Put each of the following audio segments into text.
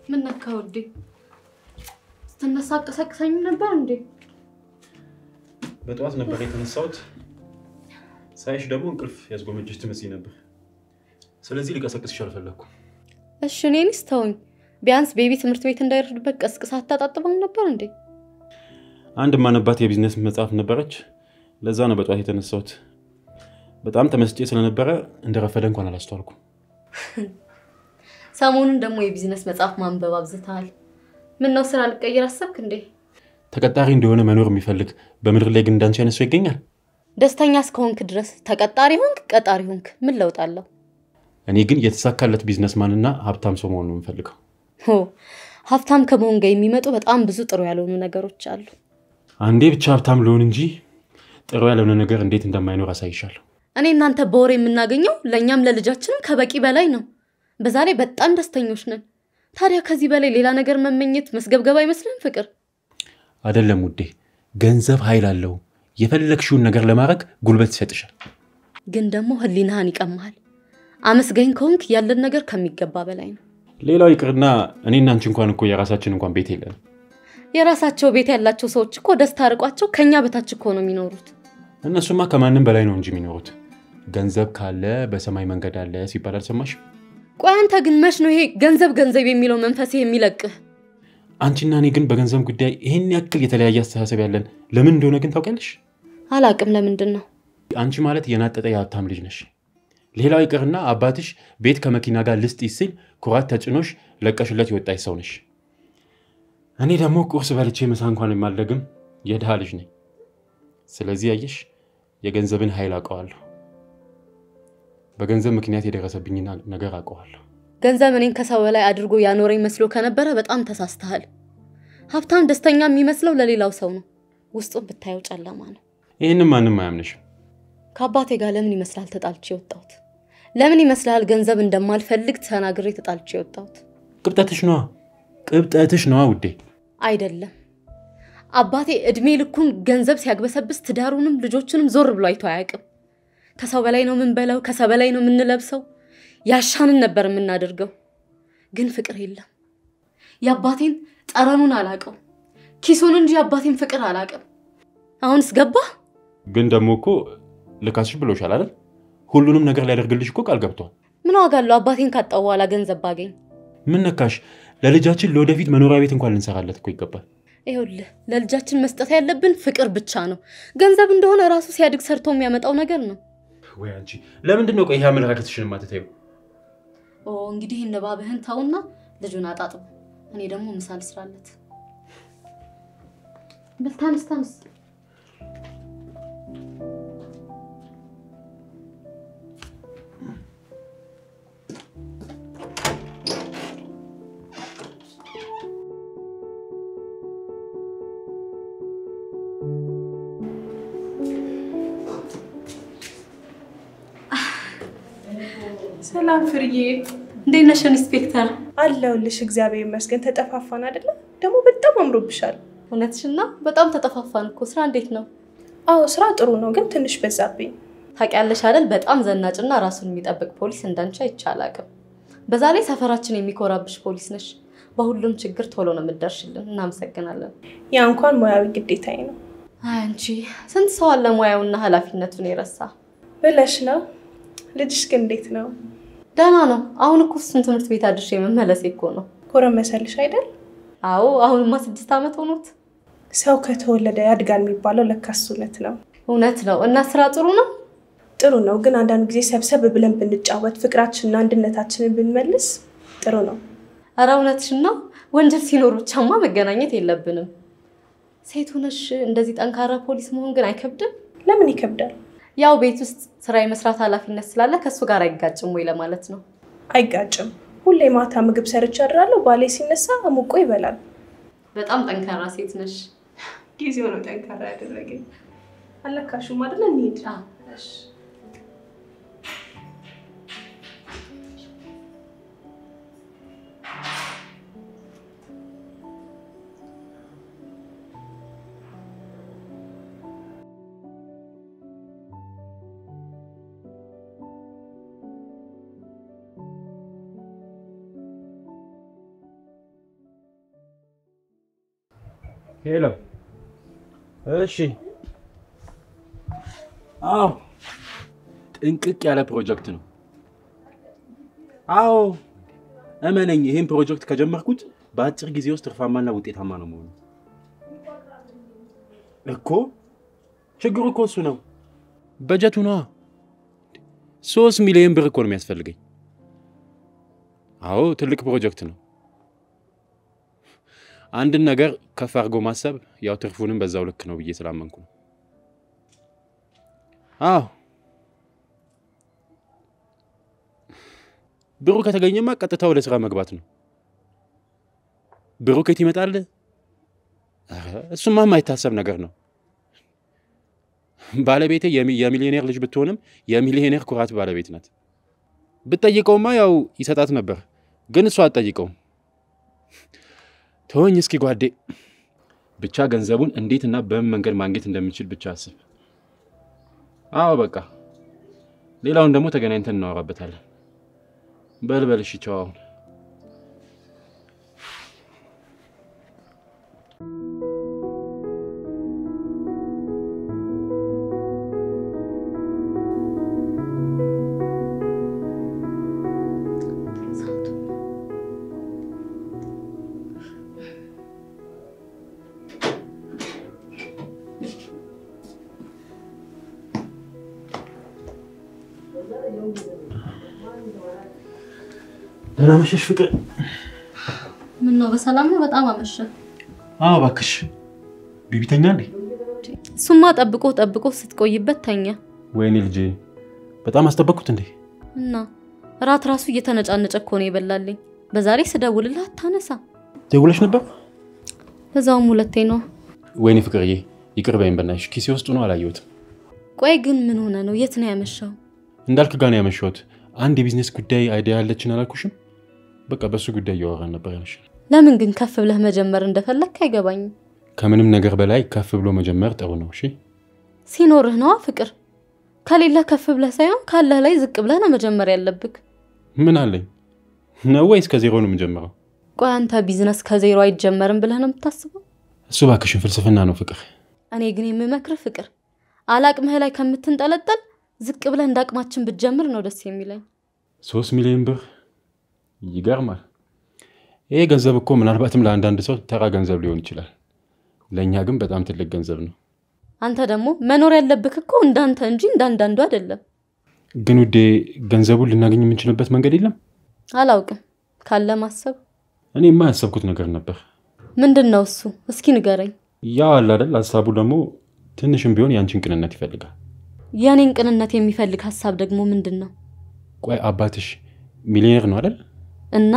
ምን ነካ ውዴ? ስትነሳ አቀሰቅሰኝም ነበር እንዴ? በጠዋት ነበር የተነሳሁት። ሳይሽ ደግሞ እንቅልፍ ያስጎመጀሽ ትመስይ ነበር። ስለዚህ ሊቀሰቅስሽ አልፈለግኩም። እሺ እኔንስ ተውኝ። ቢያንስ ቤቢ ትምህርት ቤት እንዳይረፍድበት ቀስቅሳ አታጣጥበው ነበር እንዴ? አንድ ማነባት የቢዝነስ መጽሐፍ ነበረች። ለዛ ነው በጠዋት የተነሳሁት። በጣም ተመስጬ ስለነበረ እንደረፈደ እንኳን አላስተዋልኩም። ሰሞኑን ደግሞ የቢዝነስ መጽሐፍ ማንበብ አብዝተሃል። ምን ነው ስራ ልቀይር አሰብክ እንዴ? ተቀጣሪ እንደሆነ መኖር የሚፈልግ በምድር ላይ ግን እንዳንቺ አይነት ሰው ይገኛል? ደስተኛ እስከሆንክ ድረስ ተቀጣሪ ሆንክ ቀጣሪ ሆንክ ምን ለውጥ አለው? እኔ ግን የተሳካለት ቢዝነስማንና ሀብታም ሰው መሆን ነው የምፈልገው። ሆ ሀብታም ከመሆን ጋር የሚመጡ በጣም ብዙ ጥሩ ያልሆኑ ነገሮች አሉ። አንዴ ብቻ ሀብታም ልሆን እንጂ ጥሩ ያልሆነ ነገር እንዴት እንደማይኖር አሳይሻለሁ። እኔ እናንተ በወር የምናገኘው ለእኛም ለልጃችንም ከበቂ በላይ ነው። በዛ ላይ በጣም ደስተኞች ነን። ታዲያ ከዚህ በላይ ሌላ ነገር መመኘት መስገብገብ አይመስልም? ፍቅር አይደለም ውዴ፣ ገንዘብ ኃይል አለው። የፈለግሽውን ነገር ለማድረግ ጉልበት ይሰጥሻል። ግን ደግሞ ህሊናህን ይቀማሃል። አመስገኝ ከሆንክ ያለን ነገር ከሚገባ በላይ ነው። ሌላው ይቅርና እኔና አንቺ እንኳን እኮ የራሳችን እንኳን ቤት የለንም። የራሳቸው ቤት ያላቸው ሰዎች እኮ ደስታ ርቋቸው ከኛ በታች እኮ ነው የሚኖሩት። እነሱማ ከማንም በላይ ነው እንጂ የሚኖሩት። ገንዘብ ካለ በሰማይ መንገድ አለ ሲባል አልሰማሽም? ቆይ አንተ ግን መች ነው ይሄ ገንዘብ ገንዘብ የሚለው መንፈስ የሚለቅህ? አንቺና እኔ ግን በገንዘብ ጉዳይ ይህን ያክል የተለያየ አስተሳሰብ ያለን ለምን እንደሆነ ግን ታውቂያለሽ? አላቅም ለምንድን ነው? አንቺ ማለት የናጠጠ የሀብታም ልጅ ነሽ። ሌላው ይቅርና አባትሽ ቤት ከመኪና ጋር ልስጥ ሲል ኩራት ተጭኖሽ ለቀሽለት የወጣች ሰው ነሽ። እኔ ደግሞ ቁርስ በልቼ ምሳ እንኳን የማልደግም የድሃ ልጅ ነኝ። ስለዚህ ያየሽ የገንዘብን ኃይል አውቀዋለሁ። በገንዘብ ምክንያት የደረሰብኝን ነገር አውቀዋለሁ። ገንዘብ እኔን ከሰው በላይ አድርጎ ያኖረኝ መስሎ ከነበረ በጣም ተሳስተሃል። ሀብታም ደስተኛ የሚመስለው ለሌላው ሰው ነው፣ ውስጡን ብታየው ጨለማ ነው። ይህንም ማንም አያምንሽም። ከአባቴ ጋር ለምን ይመስላል ተጣልቼ የወጣሁት? ለምን ይመስላል ገንዘብ እንደማልፈልግ ተናግሬ ተጣልቼ የወጣሁት? ቅብጠትሽ ነዋ፣ ቅብጠትሽ ነዋ ውዴ። አይደለም አባቴ እድሜ ልኩን ገንዘብ ሲያግበሰብስ ትዳሩንም ልጆቹንም ዞር ብሎ አይቶ አያውቅም። ከሰው በላይ ነው የምንበላው፣ ከሰው በላይ ነው የምንለብሰው፣ ያሻንን ነበር የምናደርገው። ግን ፍቅር የለም። የአባቴን ጠረኑን አላውቀው፣ ኪሱን እንጂ የአባቴን ፍቅር አላውቅም። አሁንስ ገባህ? ግን ደግሞ እኮ ልካስሽ ብሎሻል አይደል? ሁሉንም ነገር ሊያደርግልሽ እኮ ቃል ገብቷል። ምን ዋጋ አለው አባቴን ካጣው በኋላ ገንዘብ ባገኝ? ምን ነካሽ? ለልጃችን ለወደፊት መኖሪያ ቤት እንኳን ልንሰራለት እኮ ይገባል። ይኸውልህ ለልጃችን መስጠት ያለብን ፍቅር ብቻ ነው። ገንዘብ እንደሆነ ራሱ ሲያድግ ሰርቶ የሚያመጣው ነገር ነው። ወይ አንቺ ለምንድን ነው ቆይ ይሄ አመለካከትሽን የማትተይው? ኦ እንግዲህ ንባብህን ተውና ልጁን አጣጥቡ። እኔ ደግሞ ምሳ ልስራለት። በል ታንስ ታንስ። ሰላም ፍርዬ፣ እንዴት ነሽ ኢንስፔክተር? አለሁልሽ። እግዚአብሔር ይመስገን። ተጠፋፋን አይደለ? ደግሞ በጣም አምሮብሻል። እውነትሽን ነው። በጣም ተጠፋፋን እኮ። ስራ እንዴት ነው? አዎ ስራ ጥሩ ነው፣ ግን ትንሽ በዛብኝ። ታውቂያለሽ አይደል? በጣም ዘናጭና ራሱን የሚጠብቅ ፖሊስ እንዳንቺ አይቼ አላውቅም። በዛ ላይ ሰፈራችን የሚኮራብሽ ፖሊስ ነሽ። በሁሉም ችግር ቶሎ ነው የምትደርሽልን። እናመሰግናለን። ያ እንኳን ሙያዊ ግዴታዬ ነው አይ አንቺ ስንት ሰው አለ ሙያውና ኃላፊነቱን የረሳ። ብለሽ ነው። ልጅሽ ግን እንዴት ነው? ደህና ነው። አሁን እኮ እሱን ትምህርት ቤት አድርሼ መመለሴ እኮ ነው። ጎረመሰልሽ አይደል? አዎ አሁንማ ስድስት ዓመት ሆኖት። ሰው ከተወለደ ያድጋል የሚባለው ለካስ እውነት ነው። እውነት ነው። እና ስራ ጥሩ ነው። ጥሩ ነው፣ ግን አንዳንድ ጊዜ ሰብሰብ ብለን ብንጫወት፣ ፍቅራችንና አንድነታችንን ብንመልስ ጥሩ ነው። ኧረ እውነትሽን ነው። ወንጀል ሲኖር ብቻማ መገናኘት የለብንም። ሴት ሆነሽ እንደዚህ ጠንካራ ፖሊስ መሆን ግን አይከብድም? ለምን ይከብዳል? ያው ቤት ውስጥ ስራ የመስራት ኃላፊነት ስላለ ከእሱ ጋር አይጋጭም ወይ ለማለት ነው። አይጋጭም። ሁሌ ማታ ምግብ ሰርቼ አድራለሁ። ባሌ ሲነሳ አሙቆ ይበላል። በጣም ጠንካራ ሴት ነሽ። ጊዜው ነው ጠንካራ ያደረገኝ። አለካሹም አይደለ? እንሂድ። እሺ። ሄሎ። እሺ። አዎ፣ ጥንቅቅ ያለ ፕሮጀክት ነው። አዎ፣ እመነኝ፣ ይህን ፕሮጀክት ከጀመርኩት በአጭር ጊዜ ውስጥ ትርፋማና ውጤታማ ነው መሆኑ እኮ። ችግሩ እኮ እሱ ነው፣ በጀቱ ነዋ። ሶስት ሚሊዮን ብር እኮ ነው የሚያስፈልገኝ። አዎ፣ ትልቅ ፕሮጀክት ነው። አንድን ነገር ከፍ አድርጎ ማሰብ ያው ትርፉንም በዛው ልክ ነው ብዬ ስላመንኩ ነው። አዎ ብሩ ከተገኘማ ቀጥታ ወደ ስራ መግባት ነው። ብሩ ከየት ይመጣል? ኧረ እሱማ የማይታሰብ ነገር ነው። ባለቤቴ የሚሊዮኔር ልጅ ብትሆንም የሚሊዮኔር ኩራት ባለቤት ናት። ብትጠይቀውማ ያው ይሰጣት ነበር፣ ግን እሷ አትጠይቀውም። ተወኝ እስኪ ጓዴ። ብቻ ገንዘቡን እንዴትና በምን መንገድ ማግኘት እንደምችል ብቻ አስብ። አዎ በቃ ሌላውን ደግሞ ተገናኝተን እናወራበታለን። በልበል እሺ፣ ቻው። አሁን ደህና መሸሽ ፍቅር። ምን ነው በሰላም ነው? በጣም አመሸ። አዎ እባክሽ። ቢቢተኛ እንዴ? እሱማ ጠብቆ ጠብቆ ስትቆይበት ተኛ። ወይኔ ልጄ በጣም አስጠበቅኩት እንዴ? እና እራት ራሱ እየተነጫነጨ እኮ ነው የበላልኝ። በዛሬ ስደውልልህ አታነሳ። ደውለሽ ነበር? በዛውም ሁለቴ ነው። ወይኔ ፍቅርዬ ይቅር በይኝ በናትሽ። ኪሴ ውስጥ ነው አላየሁትም። ቆይ ግን ምን ሆነ ነው? የት ነው ያመሻው? እንዳልክ ጋር ነው ያመሸሁት። አንድ የቢዝነስ ጉዳይ አይዲያ ያለችን አላልኩሽም? በቃ በሱ ጉዳይ እያወራን ነበር ያለሽ። ለምን ግን ከፍ ብለህ መጀመር እንደፈለግክ አይገባኝም። ከምንም ነገር በላይ ከፍ ብሎ መጀመር ጥሩ ነው። እሺ ሲኖርህ ነዋ ፍቅር። ከሌለህ ከፍ ብለህ ሳይሆን ካለህ ላይ ዝቅ ብለህ ነው መጀመር ያለብክ። ምን አለኝ ነው ወይስ ከዜሮ ነው የምጀምረው? ቆይ አንተ ቢዝነስ ከዜሮ አይጀመርም ብለህ ነው የምታስበው? እሱ እባክሽን ፍልስፍና ነው ፍቅር። እኔ ግን የምመክርህ ፍቅር፣ አላቅምህ ላይ ከምትንጠለጠል ዝቅ ብለህ እንደ አቅማችን ብትጀምር ነው ደስ የሚለኝ። ሶስት ሚሊዮን ብር ይገርማል። ይሄ ገንዘብ እኮ ምናልባትም ለአንዳንድ ሰው ተራ ገንዘብ ሊሆን ይችላል። ለእኛ ግን በጣም ትልቅ ገንዘብ ነው። አንተ ደግሞ መኖር ያለብክ እኮ እንዳንተ እንጂ እንዳንዳንዱ አይደለም። ግን ውዴ ገንዘቡን ልናገኝ የምንችልበት መንገድ የለም? አላውቅም። ካለ ማሰብ እኔማ ያሰብኩት ነገር ነበር። ምንድን ነው እሱ? እስኪ ንገረኝ። ያው አለ አይደል ሀሳቡ ደግሞ ትንሽም ቢሆን ያንቺን ቅንነት ይፈልጋል። የእኔን ቅንነት የሚፈልግ ሀሳብ ደግሞ ምንድን ነው? ቆይ አባትሽ ሚሊዮኔር ነው አይደል? እና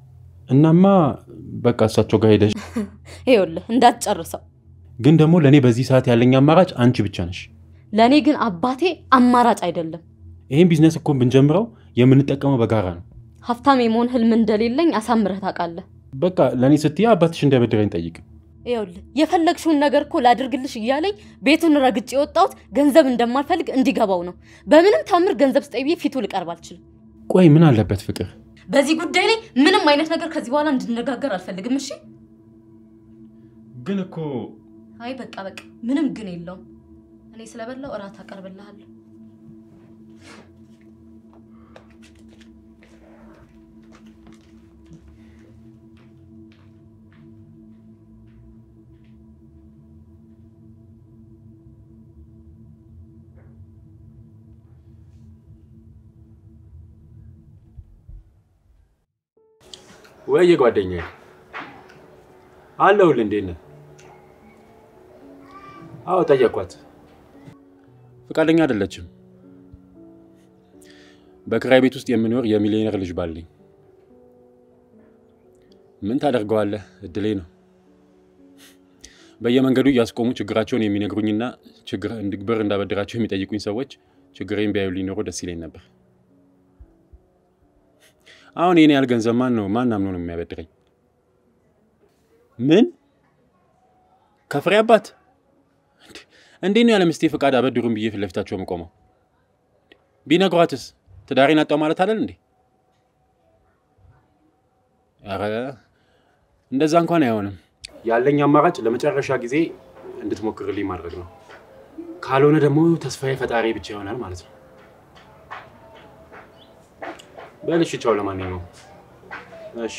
እናማ በቃ እሳቸው ጋር ሄደሽ ይኸውልህ እንዳትጨርሰው። ግን ደግሞ ለእኔ በዚህ ሰዓት ያለኝ አማራጭ አንቺ ብቻ ነሽ። ለእኔ ግን አባቴ አማራጭ አይደለም። ይህን ቢዝነስ እኮ ብንጀምረው የምንጠቀመው በጋራ ነው። ሀብታም የመሆን ህልም እንደሌለኝ አሳምረህ ታውቃለህ። በቃ ለእኔ ስትይ አባትሽ እንዳይበድረኝ ጠይቅ። ይኸውልህ የፈለግሽውን ነገር እኮ ላድርግልሽ እያለኝ ቤቱን ረግጬ የወጣሁት ገንዘብ እንደማልፈልግ እንዲገባው ነው። በምንም ታምር ገንዘብ ስጠይ ብዬ ፊቱ ልቀርብ አልችልም። ቆይ ምን አለበት ፍቅር? በዚህ ጉዳይ ላይ ምንም አይነት ነገር ከዚህ በኋላ እንድነጋገር አልፈልግም። እሺ? ግን እኮ አይ በቃ በቃ፣ ምንም ግን የለውም። እኔ ስለበላው እራት አቀርብልሃለሁ። ወይ ጓደኛዬ አለሁልህ። እንዴት ነህ? አዎ ጠየኳት፣ ፈቃደኛ አይደለችም። በክራይ ቤት ውስጥ የምኖር የሚሊዮነር ልጅ ባለኝ ምን ታደርገዋለህ? እድሌ ነው። በየመንገዱ እያስቆሙ ችግራቸውን የሚነግሩኝና ችግር ብር እንዳበድራቸው የሚጠይቁኝ ሰዎች ችግሬን ቢያዩልኝ ኖሮ ደስ ይለኝ ነበር። አሁን የኔ ያህል ገንዘብ ማን ነው ማን አምኖ ነው የሚያበድረኝ? ምን ከፍሬ አባት እንዴት ነው ያለ ምስቴ ፈቃድ አበድሩን ብዬ ፊት ለፊታቸው የምቆመው? ቢነግሯትስ ትዳሬን አጣው ማለት አለን እንዴ? ኧረ እንደዛ እንኳን አይሆንም። ያለኝ አማራጭ ለመጨረሻ ጊዜ እንድትሞክርልኝ ማድረግ ነው። ካልሆነ ደግሞ ተስፋዬ ፈጣሪ ብቻ ይሆናል ማለት ነው። በል እሺ፣ ቻው። ለማንኛውም እሺ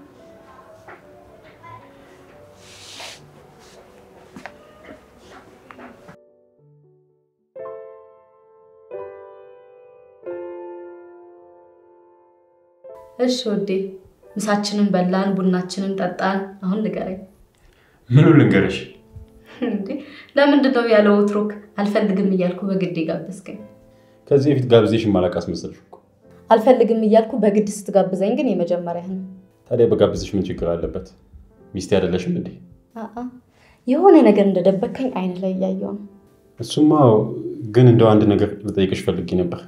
እሺ ውዴ፣ ምሳችንን በላን፣ ቡናችንን ጠጣን። አሁን ንገረኝ ምኑ ልንገርሽ? እንዴ ለምንድን ነው ያለ ወትሮክ አልፈልግም እያልኩ በግድ ጋበዝከኝ? ከዚህ በፊት ጋብዜሽ ማላቅ አስመሰልሽ እኮ። አልፈልግም እያልኩ በግድ ስትጋብዘኝ ግን የመጀመሪያህ ነው። ታዲያ በጋብዝሽ ምን ችግር አለበት? ሚስቴ አይደለሽም እንዴ? አአ የሆነ ነገር እንደደበከኝ አይን ላይ እያየው ነው። እሱማ ግን እንደው አንድ ነገር ልጠይቅሽ ፈልጌ ነበር።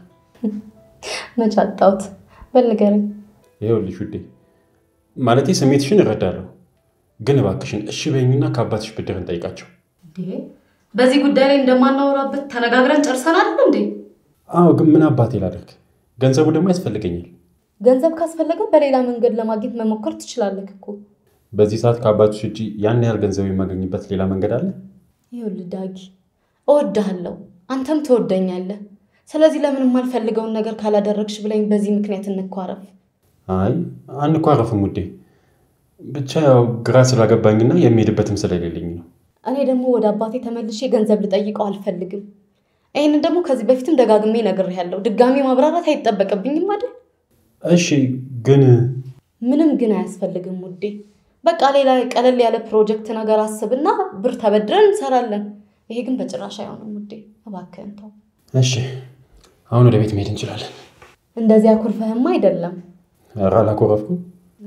መች አጣሁት? በል ንገረኝ። ይኸውልሽ ውዴ፣ ማለቴ ስሜትሽን እረዳለሁ፣ ግን እባክሽን እሺ በይኝና ከአባትሽ ብድር እንጠይቃቸው። እንዴ በዚህ ጉዳይ ላይ እንደማናወራበት ተነጋግረን ጨርሰናል እንዴ? አዎ፣ ግን ምን አባቴ ላደርግ? ገንዘቡ ደግሞ ያስፈልገኛል። ገንዘብ ካስፈለገ በሌላ መንገድ ለማግኘት መሞከር ትችላለህ እኮ። በዚህ ሰዓት ከአባትሽ እጅ ያን ያህል ገንዘብ የማገኝበት ሌላ መንገድ አለ? ይኸውልህ ዳጊ፣ እወድሃለሁ፣ አንተም ትወደኛለህ። ስለዚህ ለምን የማልፈልገውን ነገር ካላደረግሽ ብለኝ በዚህ ምክንያት እንኳረፍ። አይ አንኳረፍም ውዴ፣ ብቻ ያው ግራ ስላገባኝና የሚሄድበትም ስለሌለኝ ነው። እኔ ደግሞ ወደ አባቴ ተመልሼ ገንዘብ ልጠይቀው አልፈልግም። ይህንን ደግሞ ከዚህ በፊትም ደጋግሜ ነግሬሃለሁ። ድጋሜ ማብራራት አይጠበቅብኝም አይደል? እሺ ግን ምንም ግን አያስፈልግም ውዴ። በቃ ሌላ ቀለል ያለ ፕሮጀክት ነገር አስብና ብር ተበድረን እንሰራለን። ይሄ ግን በጭራሽ አይሆንም ውዴ፣ እባክህን ተው። እሺ፣ አሁን ወደ ቤት መሄድ እንችላለን። እንደዚያ ኩርፈህማ አይደለም። ኧረ አላኮረፍኩም።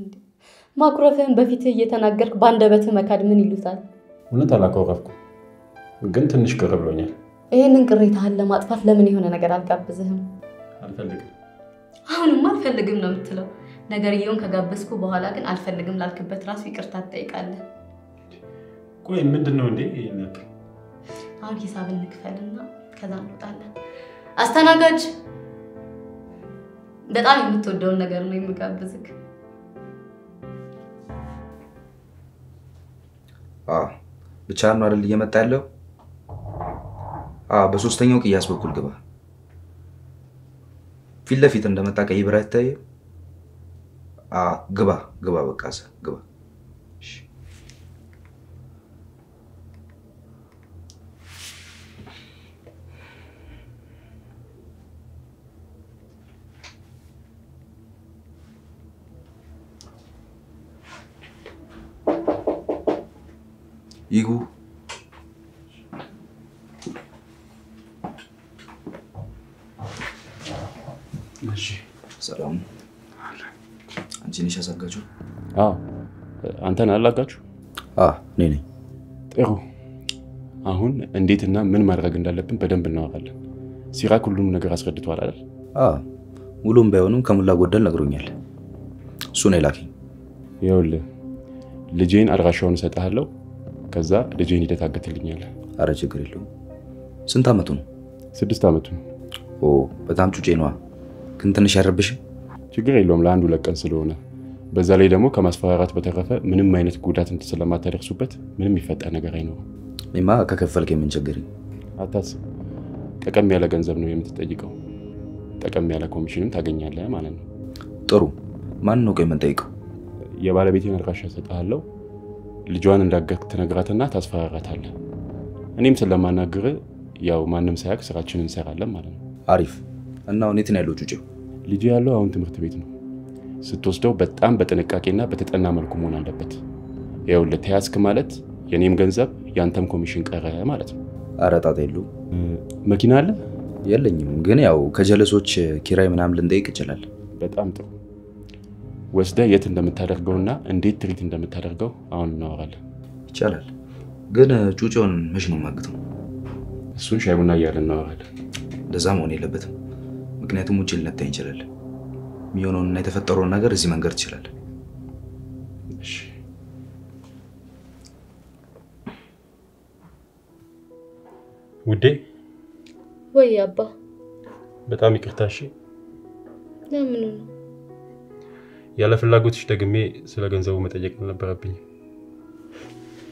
ማኩረፍህን በፊትህ እየተናገርክ በአንደበትህ መካድ ምን ይሉታል? እውነት አላኮረፍኩም፣ ግን ትንሽ ቅር ብሎኛል። ይህንን ቅሬታህን ለማጥፋት ለምን የሆነ ነገር አልጋብዝህም? አልፈልግም። አሁንማ አልፈልግም ነው የምትለው። ነገርየውን ከጋበዝኩ በኋላ ግን አልፈልግም ላልክበት ራሱ ይቅርታ ትጠይቃለህ። ቆይ ምንድን ነው እንዴ? ይሄን ያክል አሁን ሂሳብ እንክፈልና ከዛ እንወጣለን። አስተናጋጅ፣ በጣም የምትወደውን ነገር ነው የምጋብዝክ። ብቻ ነው አይደል እየመጣ ያለው? በሶስተኛው ቅያስ በኩል ግባ። ፊት ለፊት እንደመጣ ቀይ ብራ ይታየ። ግባ ግባ፣ በቃ እዛ ግባ። እሺ። ይግቡ። እሺ። ሰላም። አንቺ ነሽ ያሳጋችሁ? አዎ፣ አንተን አላጋችሁ? እኔ ነኝ። ጥሩ። አሁን እንዴትና ምን ማድረግ እንዳለብን በደንብ እናወራለን። ሲራክ ሁሉም ነገር አስረድቷል አይደል? ሙሉም ባይሆንም ከሞላ ጎደል ነግሮኛል። እሱ ነው የላከኝ። ይኸውልህ ልጄን አድራሻውን እሰጥሃለሁ። ከዛ ልጄን ሂደት አገትልኛለህ። አረ ችግር የለውም። ስንት ዓመቱ ነው? ስድስት ዓመቱ ነው። ኦ በጣም ጩጬ ነዋ። ግን ትንሽ ያረብሽም? ችግር የለውም ለአንድ ሁለት ቀን ስለሆነ። በዛ ላይ ደግሞ ከማስፈራራት በተረፈ ምንም አይነት ጉዳት ስለማታደርሱበት ምንም ይፈጠር ነገር አይኖርም። እኔማ ከከፈልክ የምን ችግር? አታስብ። ጠቀም ያለ ገንዘብ ነው የምትጠይቀው። ጠቀም ያለ ኮሚሽንም ታገኛለህ ማለት ነው። ጥሩ። ማን ነው ቆይ የምንጠይቀው? የባለቤቴን አድራሻ እሰጥሃለሁ። ልጇን እንዳገት ትነግራትና ታስፈራራታለህ። እኔም ስለማናግር ያው ማንም ሳያውቅ ስራችንን እንሰራለን ማለት ነው። አሪፍ። እና አሁን የት ነው ያለው ጩጬው? ልጁ ያለው አሁን ትምህርት ቤት ነው። ስትወስደው በጣም በጥንቃቄና በተጠና መልኩ መሆን አለበት። ይኸውልህ ተያዝክ ማለት የኔም ገንዘብ ያንተም ኮሚሽን ቀረ ማለት ነው። አረ ጣጣ የለውም። መኪና አለ? የለኝም፣ ግን ያው ከጀለሶች ኪራይ ምናምን ልንጠይቅ ይችላል። በጣም ጥሩ። ወስደህ የት እንደምታደርገውና እንዴት ትሪት እንደምታደርገው አሁን እናወራለን። ይቻላል። ግን ጩጬውን መች ነው የማግተው? እሱን ሻይ ቡና እያለን እናወራለን። እንደዛ መሆን የለበትም። ምክንያቱም ውጭ ልነታኝ ይችላል። የሚሆነውንና የተፈጠረውን ነገር እዚህ መንገር ትችላል። እሺ። ውዴ ወይ አባ፣ በጣም ይቅርታ። እሺ፣ ለምኑ ነው? ያለ ፍላጎትሽ ደግሜ ስለ ገንዘቡ መጠየቅ አልነበረብኝም።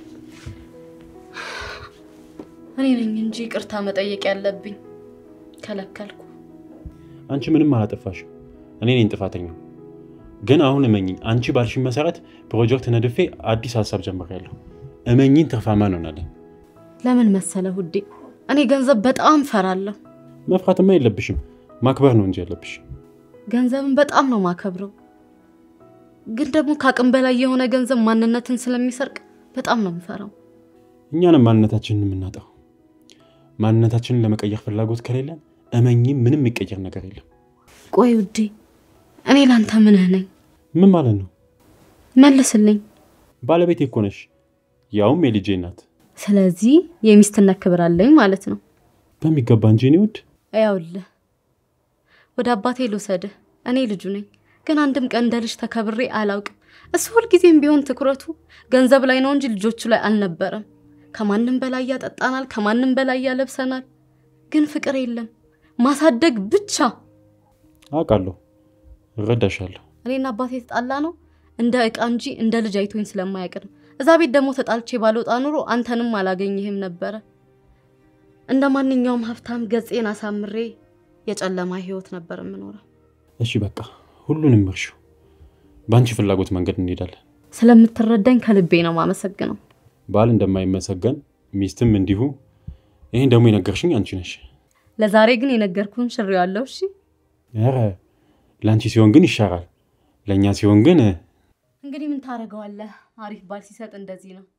እኔ ነኝ እንጂ ይቅርታ መጠየቅ ያለብኝ። ከለከልኩ። አንቺ ምንም አላጠፋሽም። እኔ ነኝ ጥፋተኛው። ግን አሁን እመኝኝ፣ አንቺ ባልሽኝ መሰረት ፕሮጀክት ነድፌ አዲስ ሀሳብ ጀምሬያለሁ። እመኝኝ፣ ትርፋማ እንሆናለን። ለምን መሰለ ውዴ፣ እኔ ገንዘብ በጣም ፈራለሁ። መፍራትማ የለብሽም፣ ማክበር ነው እንጂ ያለብሽ። ገንዘብን በጣም ነው ማከብረው። ግን ደግሞ ከአቅም በላይ የሆነ ገንዘብ ማንነትን ስለሚሰርቅ በጣም ነው የምፈራው። እኛንም ማንነታችንን የምናጣው። ማንነታችንን ለመቀየር ፍላጎት ከሌለን እመኝም፣ ምንም የሚቀየር ነገር የለም። ቆይ ውዴ፣ እኔ ላንተ ምንህ ነኝ? ምን ማለት ነው? መልስልኝ። ባለቤቴ እኮ ነሽ፣ ያውም የልጄ እናት። ስለዚህ የሚስትነት ክብር አለኝ ማለት ነው። በሚገባ እንጂ እኔ ውድ ያውልህ ወደ አባቴ ልውሰድህ። እኔ ልጁ ነኝ፣ ግን አንድም ቀን እንደ ልጅ ተከብሬ አላውቅም። እሱ ሁልጊዜም ቢሆን ትኩረቱ ገንዘብ ላይ ነው እንጂ ልጆቹ ላይ አልነበረም። ከማንም በላይ ያጠጣናል፣ ከማንም በላይ ያለብሰናል። ግን ፍቅር የለም፣ ማሳደግ ብቻ። አውቃለሁ፣ እረዳሻለሁ። እኔና አባቴ የተጣላ ነው እንደ እቃ እንጂ እንደ ልጅ አይቶኝ ስለማያውቅ ነው። እዛ ቤት ደግሞ ተጣልቼ ባልወጣ ኑሮ አንተንም አላገኝህም ነበረ። እንደ ማንኛውም ሀብታም ገጼን አሳምሬ የጨለማ ህይወት ነበር የምኖረው። እሺ በቃ ሁሉንም እርሺው። በአንቺ ፍላጎት መንገድ እንሄዳለን። ስለምትረዳኝ ከልቤ ነው ማመሰግነው። ባል እንደማይመሰገን ሚስትም እንዲሁ። ይህን ደግሞ የነገርሽኝ አንቺ ነሽ። ለዛሬ ግን የነገርኩህን ሽሬዋለሁ። እሺ ኧረ ለአንቺ ሲሆን ግን ይሻራል፣ ለእኛ ሲሆን ግን እንግዲህ ምን ታደርገዋለህ? አሪፍ ባል ሲሰጥ እንደዚህ ነው።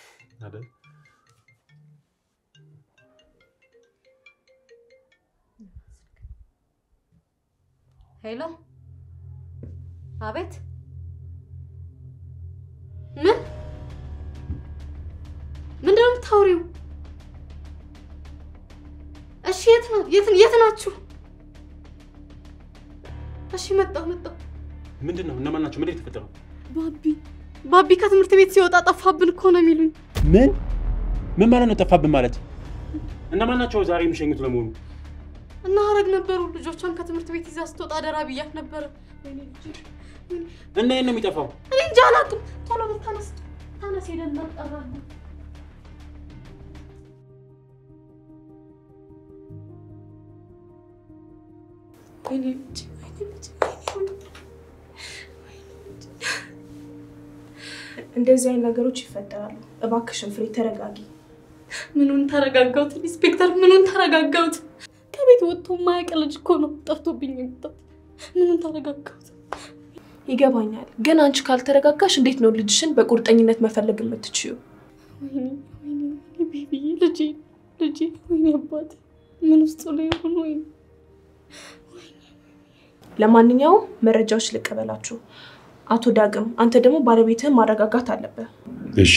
ሄሎ፣ አቤት። ምን ምንድን ነው የምታወሪው? እሺ፣ የት ነው የት ናችሁ? እሺ፣ መጣሁ መጣሁ። ምንድን ነው? እነማን ናቸው? ምንድን ነው የተፈጠረው? ባቢ ባቢ ከትምህርት ቤት ሲወጣ ጠፋብን እኮ ነው የሚሉኝ። ምን ምን ማለት ነው? ጠፋብን ማለት እነማን ናቸው? ዛሬ የሚሸኙት ለመሆኑ? እና ሀረግ ነበሩ። ልጆቿን ከትምህርት ቤት ይዛ ስትወጣ አደራ ብያት ነበረ። ወይኔ ልጄ፣ ወይኔ። እና የት ነው የሚጠፋው? እኔ እንጃ አላውቅም። ቶሎ በል ተነስ፣ ተነስ፣ ሄደን እናጣራለን። ወይኔ ልጄ፣ ወይኔ ልጄ፣ ወይኔ እንደዚህ አይነት ነገሮች ይፈጠራሉ። እባክሽን ፍሬ ተረጋጊ። ምኑን ተረጋጋሁት? ኢንስፔክተር ምኑን ተረጋጋሁት? ከቤት ወጥቶ ማያውቅ ልጅ እኮ ነው ጠፍቶብኝ የመጣው። ምኑን ተረጋጋሁት? ይገባኛል፣ ግን አንቺ ካልተረጋጋሽ እንዴት ነው ልጅሽን በቁርጠኝነት መፈለግ የምትችዩ? ወይኔ ወይኔ ወይኔ ቤቢዬ፣ ልጄ ልጄ፣ ወይኔ አባቴ ምን ውስጥ ላይ ይሆን? ወይኔ ለማንኛውም መረጃዎች ልቀበላችሁ። አቶ ዳግም፣ አንተ ደግሞ ባለቤትህን ማረጋጋት አለብህ። እሺ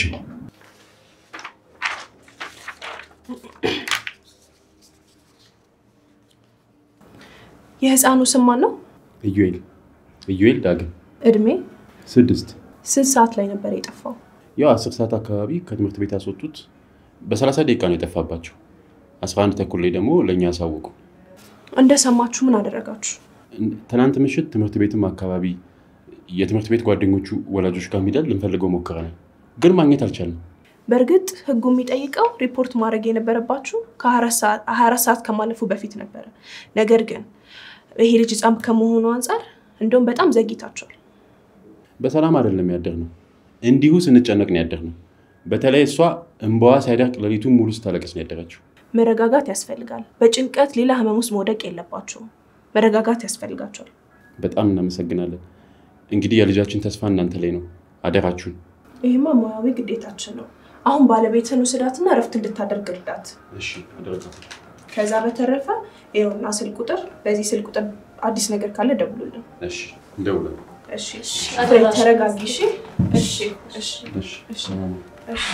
የህፃኑ ስም ማን ነው? ኢዩኤል ኢዩኤል ዳግም እድሜ? ስድስት ስንት ሰዓት ላይ ነበር የጠፋው? ያው አስር ሰዓት አካባቢ ከትምህርት ቤት ያስወጡት በሰላሳ ደቂቃ ነው የጠፋባቸው። አስራ አንድ ተኩል ላይ ደግሞ ለእኛ ያሳወቁ። እንደሰማችሁ ምን አደረጋችሁ? ትናንት ምሽት ትምህርት ቤትም አካባቢ የትምህርት ቤት ጓደኞቹ ወላጆች ጋር ሄደን ልንፈልገው ሞክረናል፣ ግን ማግኘት አልቻልንም። በእርግጥ ህጉ የሚጠይቀው ሪፖርት ማድረግ የነበረባችሁ ከ24 ሰዓት ከማለፉ በፊት ነበረ። ነገር ግን ይሄ ልጅ ህፃን ከመሆኑ አንጻር እንደውም በጣም ዘግይታችኋል። በሰላም አይደለም ያደርነው፣ እንዲሁ ስንጨነቅ ነው ያደርነው። በተለይ እሷ እንባዋ ሳይደርቅ ሌሊቱን ሙሉ ስታለቅስ ነው ያደረችው። መረጋጋት ያስፈልጋል። በጭንቀት ሌላ ህመም ውስጥ መውደቅ የለባችሁም። መረጋጋት ያስፈልጋቸዋል። በጣም እናመሰግናለን። እንግዲህ የልጃችን ተስፋ እናንተ ላይ ነው። አደራችሁን። ይህማ ሙያዊ ግዴታችን ነው። አሁን ባለቤትን ውስዳትና እረፍት እንድታደርግ እርዳት። እሺ አደረጋት። ከዛ በተረፈ ይኸውና ስልክ ቁጥር፣ በዚህ ስልክ ቁጥር አዲስ ነገር ካለ ደውሉልን። እሺ እንደውላለን። እሺ ፍሬ ተረጋጊ። እሺ እሺ እሺ እሺ እሺ ሰላም። እሺ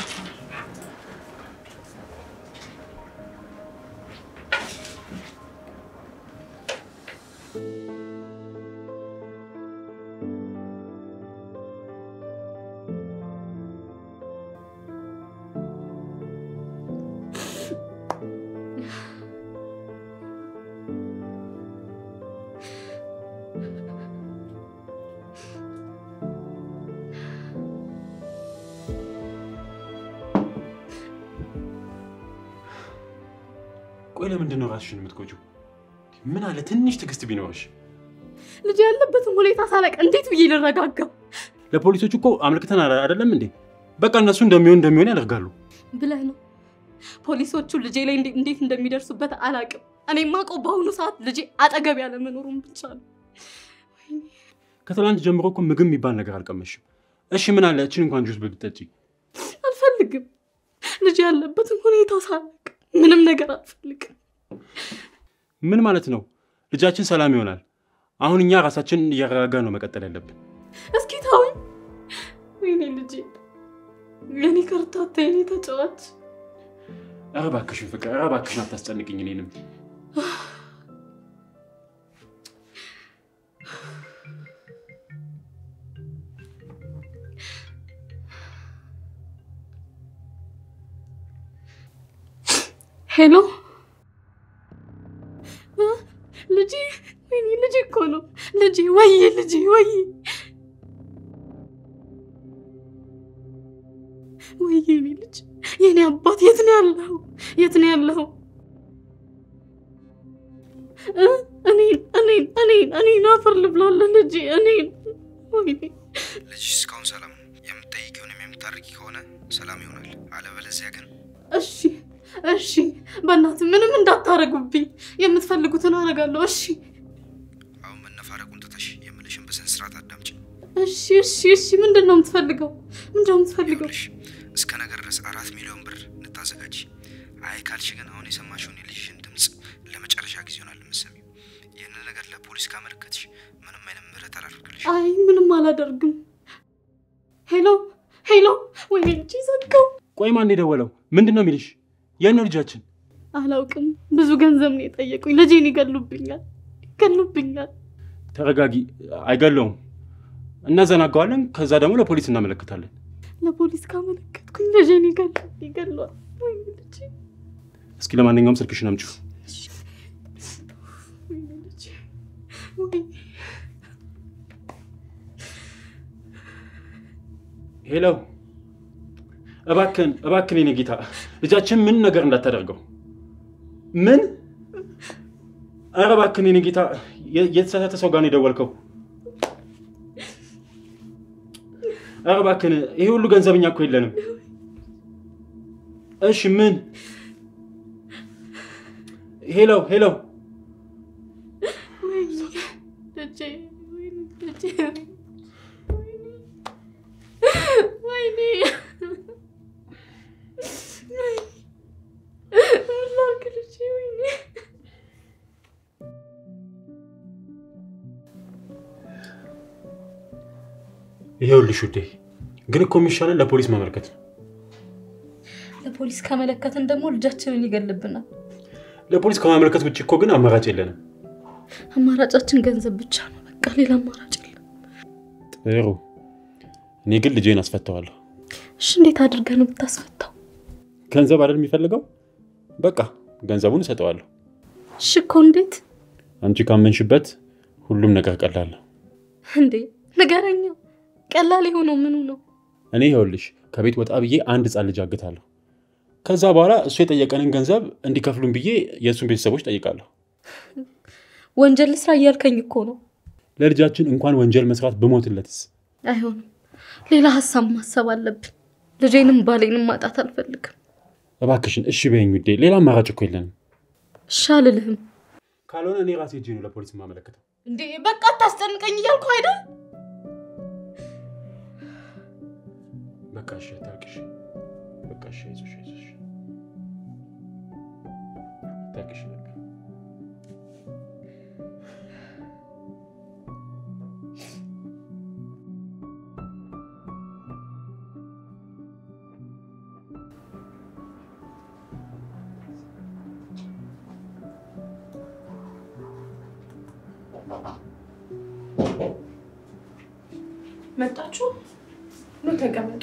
ቆይ ለምንድን ነው ራስሽን የምትጎጂው? ምን አለ ትንሽ ትዕግስት ቢኖርሽ። ልጅ ያለበትን ሁኔታ ሳላቅ እንዴት ብዬ ልረጋጋ? ለፖሊሶች እኮ አመልክተን አለ- አይደለም እንዴ? በቃ እነሱ እንደሚሆን እንደሚሆን ያደርጋሉ። ብለህ ነው። ፖሊሶቹ ልጄ ላይ እንዴ- እንዴት እንደሚደርሱበት አላቅም። እኔ የማውቀው በአሁኑ ሰዓት ልጄ አጠገብ ያለመኖሩን ብቻ ነው። ከትላንት ጀምሮ እኮ ምግብ የሚባል ነገር አልቀመሽም። እሺ ምን አለ እችን እንኳን ጁስ ብትጠጪ። አልፈልግም። ልጄ ያለበትን ሁኔታ ሳላቅ ምንም ነገር አልፈልግም። ምን ማለት ነው? ልጃችን ሰላም ይሆናል። አሁን እኛ ራሳችንን እያረጋጋ ነው መቀጠል ያለብን። እስኪ ታውኝ። ወይኔ ልጄ፣ የኔ ከርታታ፣ የኔ ተጫዋች። ኧረ እባክሽን ፍቅር፣ ኧረ እባክሽን አታስጨንቅኝ እኔንም። ሄሎ እ? ልጄ፣ ወይኔ ልጄ እኮ ነው ልጄ። ወይ ልጄ፣ ወይ ወይ የኔ ልጅ፣ የኔ አባት የት ነው ያለው? የት ነው ያለው? እ? እኔን እኔን እኔን እኔን አፈር ልብላለሁ ልጄ፣ እኔን ወይኔ ልጅሽ እስካሁን ሰላም ነው። የምትጠይቂውንም የምታርቂ ከሆነ ሰላም ይሆናል። አለበለዚያ ግን እሺ እሺ፣ በእናትህ ምንም እንዳታረጉብኝ። የምትፈልጉትን አደርጋለሁ። እሺ አሁን መነፋረቁን ትተሽ የምልሽን በስነ ስርዓት አዳምጪ። እሺ እሺ እሺ። ምንድን ነው የምትፈልገው? ምንድን ነው የምትፈልገው? ይኸውልሽ እስከ ነገ ድረስ አራት ሚሊዮን ብር እንታዘጋጅ። አይ ካልሽ ግን አሁን የሰማሽውን የልጅሽን ድምፅ ለመጨረሻ ጊዜ ይሆናል የምትሰሚው። ይህንን ነገር ለፖሊስ ካመለከትሽ ምንም አይነት ምህረት አላደርግልሽ። አይ ምንም አላደርግም። ሄሎ ሄሎ፣ ወይኔ ልጄ ዘጋው። ቆይ ማን የደወለው? ምንድን ነው የሚልሽ? የት ነው ልጃችን? አላውቅም። ብዙ ገንዘብ ነው የጠየቁኝ። ልጄን ይገሉብኛል፣ ይገሉብኛል። ተረጋጊ። አይገለውም። እናዘናገዋለን። ከዛ ደግሞ ለፖሊስ እናመለክታለን። ለፖሊስ ካመለከትኩኝ ልጄን ይገሉ ይገሏል። ወይኔ ልጄ፣ እስኪ ለማንኛውም ስልክሽን አምጪው። ወይኔ ልጄ፣ ወይኔ ሄሎ፣ እባክን እባክን፣ የኔ ጌታ ልጃችን ምን ነገር እንዳታደርገው። ምን? ኧረ እባክን የኔ ጌታ፣ የ- የተሳሳተ ሰው ጋር ነው የደወልከው። ኧረ እባክን፣ ይሄ ሁሉ ገንዘብ እኛ እኮ የለንም። እሺ ምን? ሄሎ ሄሎ፣ ወይኔ ልጄ፣ ወይኔ ልጄ፣ ወይኔ ምን ላድርግ ልጄ፣ ወይኔ ይሄውልሽ ውዴ፣ ግን እኮ የሚሻለን ለፖሊስ ማመልከት ነው። ለፖሊስ ከመለከትን ደግሞ ልጃችንን ይገልብናል። ለፖሊስ ከማመልከት ውጭ እኮ ግን አማራጭ የለንም። አማራጫችን ገንዘብ ብቻ ነው። በቃ ሌላ አማራጭ የለም። ጥሩ፣ እኔ ግን ልጄን አስፈተዋለሁ። እሺ እንዴት አድርገህ ነው የምታስፈታው? ገንዘብ አይደል የሚፈልገው? በቃ ገንዘቡን እሰጠዋለሁ። እሺ እኮ እንዴት አንቺ ካመንሽበት ሁሉም ነገር ቀላል ነው። እንዴ ንገረኛ። ቀላል የሆነው ምኑ ነው? እኔ ይኸውልሽ ከቤት ወጣ ብዬ አንድ ህፃን ልጅ አግታለሁ። ከዛ በኋላ እሱ የጠየቀንን ገንዘብ እንዲከፍሉን ብዬ የእሱን ቤተሰቦች ጠይቃለሁ። ወንጀል ስራ እያልከኝ እኮ ነው። ለልጃችን እንኳን ወንጀል መስራት ብሞትለትስ? አይሆንም። ሌላ ሀሳብ ማሰብ አለብን። ልጄንም ባሌንም ማጣት አልፈልግም። እባክሽን እሺ በይኝ ውዴ፣ ሌላ አማራጭ እኮ የለንም። እሺ አልልህም። ካልሆነ እኔ ራሴ እጄ ነው ለፖሊስ የማመለክተው። እንዴ በቃ አታስጨንቀኝ እያልኩ አይደል? በቃ እሺ፣ አታልቅሽ። በቃ እሺ፣ አይዞሽ፣ አይዞሽ፣ አታልቅሽ። በቃ መጣችሁ? ኑ ተቀመጡ።